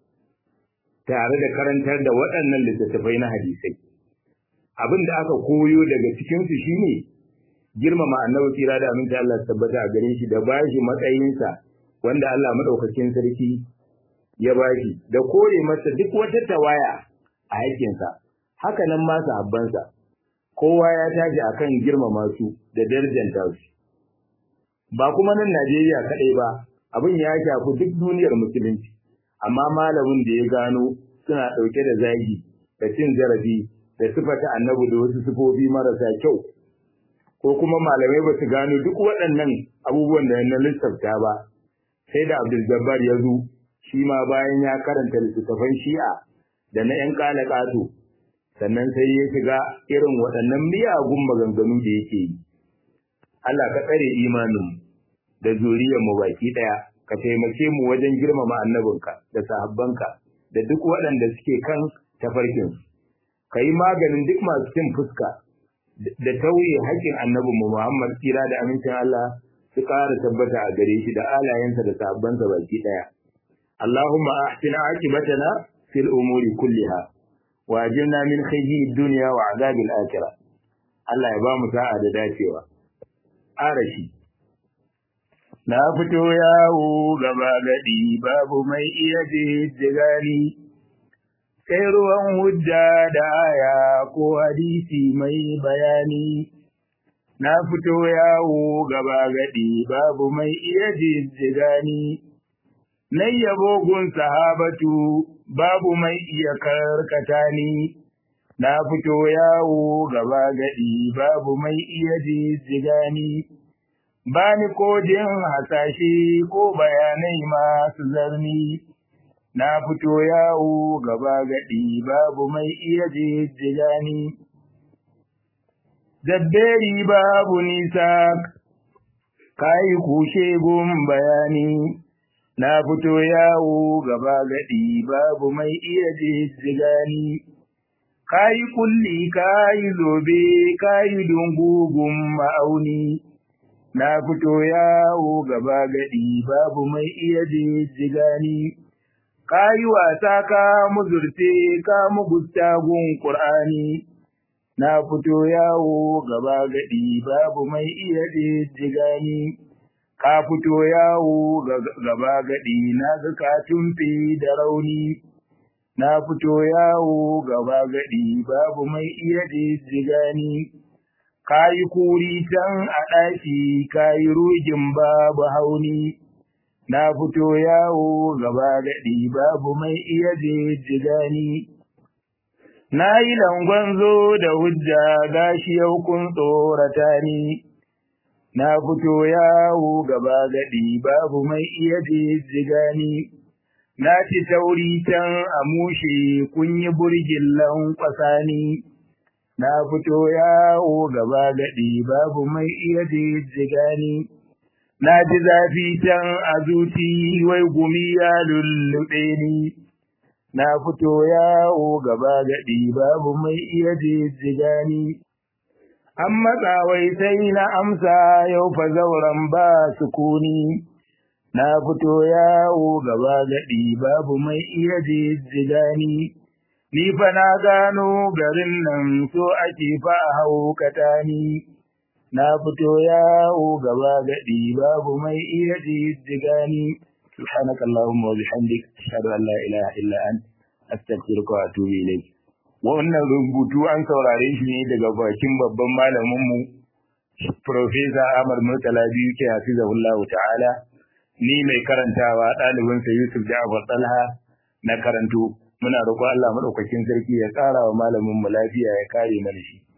tare da karantar da waɗannan littattafai na hadisai abin da aka koyo daga cikinsu shine girmama annabi tsira da aminta Allah tabbata a gare shi da bashi matsayinsa wanda Allah madaukakin sarki ya bashi da kore masa duk wata tawaya a haƙƙinsa haka nan ma sahabbansa kowa ya tashi akan girmama su da darjanta su ba kuma nan Najeriya kaɗai ba abin ya shafi duk duniyar musulunci amma malamin da ya gano suna ɗauke da zagi da cin zarafi da sifata annabi da wasu sifofi marasa kyau ko kuma malamai ba su gano duk waɗannan abubuwan da na lissafta ba sai da Abdul Jabbar ya zo shi ma bayan ya karanta littattafan Shi'a da na ƴan ƙato sannan sai ya shiga irin waɗannan miyagun maganganu da yake yi Allah ka tsare imanin da zuriyar mu baki ɗaya ka taimake mu wajen girmama annabinka da sahabbanka da duk waɗanda suke kan tafarkinsu ka yi maganin duk masu cin fuska da tauye haƙƙin annabin mu Muhammad tsira da amincin Allah su ƙara tabbata a gare shi da alayensa da sahabbansa baki ɗaya. Allahumma ahsin aqibatana fil umuri kulliha wa ajirna min khayyi dunya wa azabil akhirah. Allah ya ba mu sa'a da dacewa. Arashi Na fito yawo gaba gadi babu mai iya jijjigani. sai ruwan hujja da aya ko hadisi mai bayani na fito yawo gaba gadi babu mai iya jijjigani na yabo gun sahabatu babu mai iya karkata ni na fito yawo gaba gadi babu mai iya jijjigani bani ko jin hasashe ko bayanai masu zarni na fito yawo gaba gaɗi babu mai iya jijjiga ni. Dabberi babu nisa, kayi kushe gun bayani, na fito yawo gaba gaɗi babu mai iya jijjiga ni. Kayi kulli kayi zobe kayi dungugun ma'auni, na fito yawo gaba gaɗi babu mai iya jijjiga ni. ka yi wasa ka muzurte ka mugusta gun ƙur'ani na fito yawo gaba gaɗi babu mai iya jijjiga ni ka fito yawo gaba gaɗi na ga ka tumfi da rauni na fito yawo gaba gaɗi babu mai iya jijjiga ni ka yi kuri can a ɗaki ka yi rugin babu hauni na fito yawo gaba gaɗi babu mai iya jijjiga ni. Na yi langon zo da hujja gashi yau kun tsorata ni, na fito yawo gaba gaɗi babu mai iya jijjiga ni. Na ci tauri can a mushe kun yi burgin lankwasa ni, na fito yawo gaba gaɗi babu mai iya jijjiga ni. na ji zafi can a zuci wai gumi ya lullube ni, na fito yawo gaba gaɗi babu mai iya jijjiga ni. An matsa wai sai na amsa yau fa zauren ba sukuni, na fito yawo gaba gaɗi babu mai iya jijjiga ni. Ni fa na gano garin nan so ake fa a haukata ni. na fito yawo gaba gaɗi babu mai iya jijjiga ni سبحانك اللهم وبحمدك أشهد أن لا إله إلا أنت أستغفرك وأتوب إليك wannan rubutu an saurare shi ne daga bakin babban malaminmu Profesa Ahmad Murtala biyu ke hafizahullah ta'ala ni mai karantawa ɗalibinsa Yusuf Ja'far Talha na karanto muna roƙon Allah madaukakin sarki ya ƙara wa malamin mu lafiya ya kare mana shi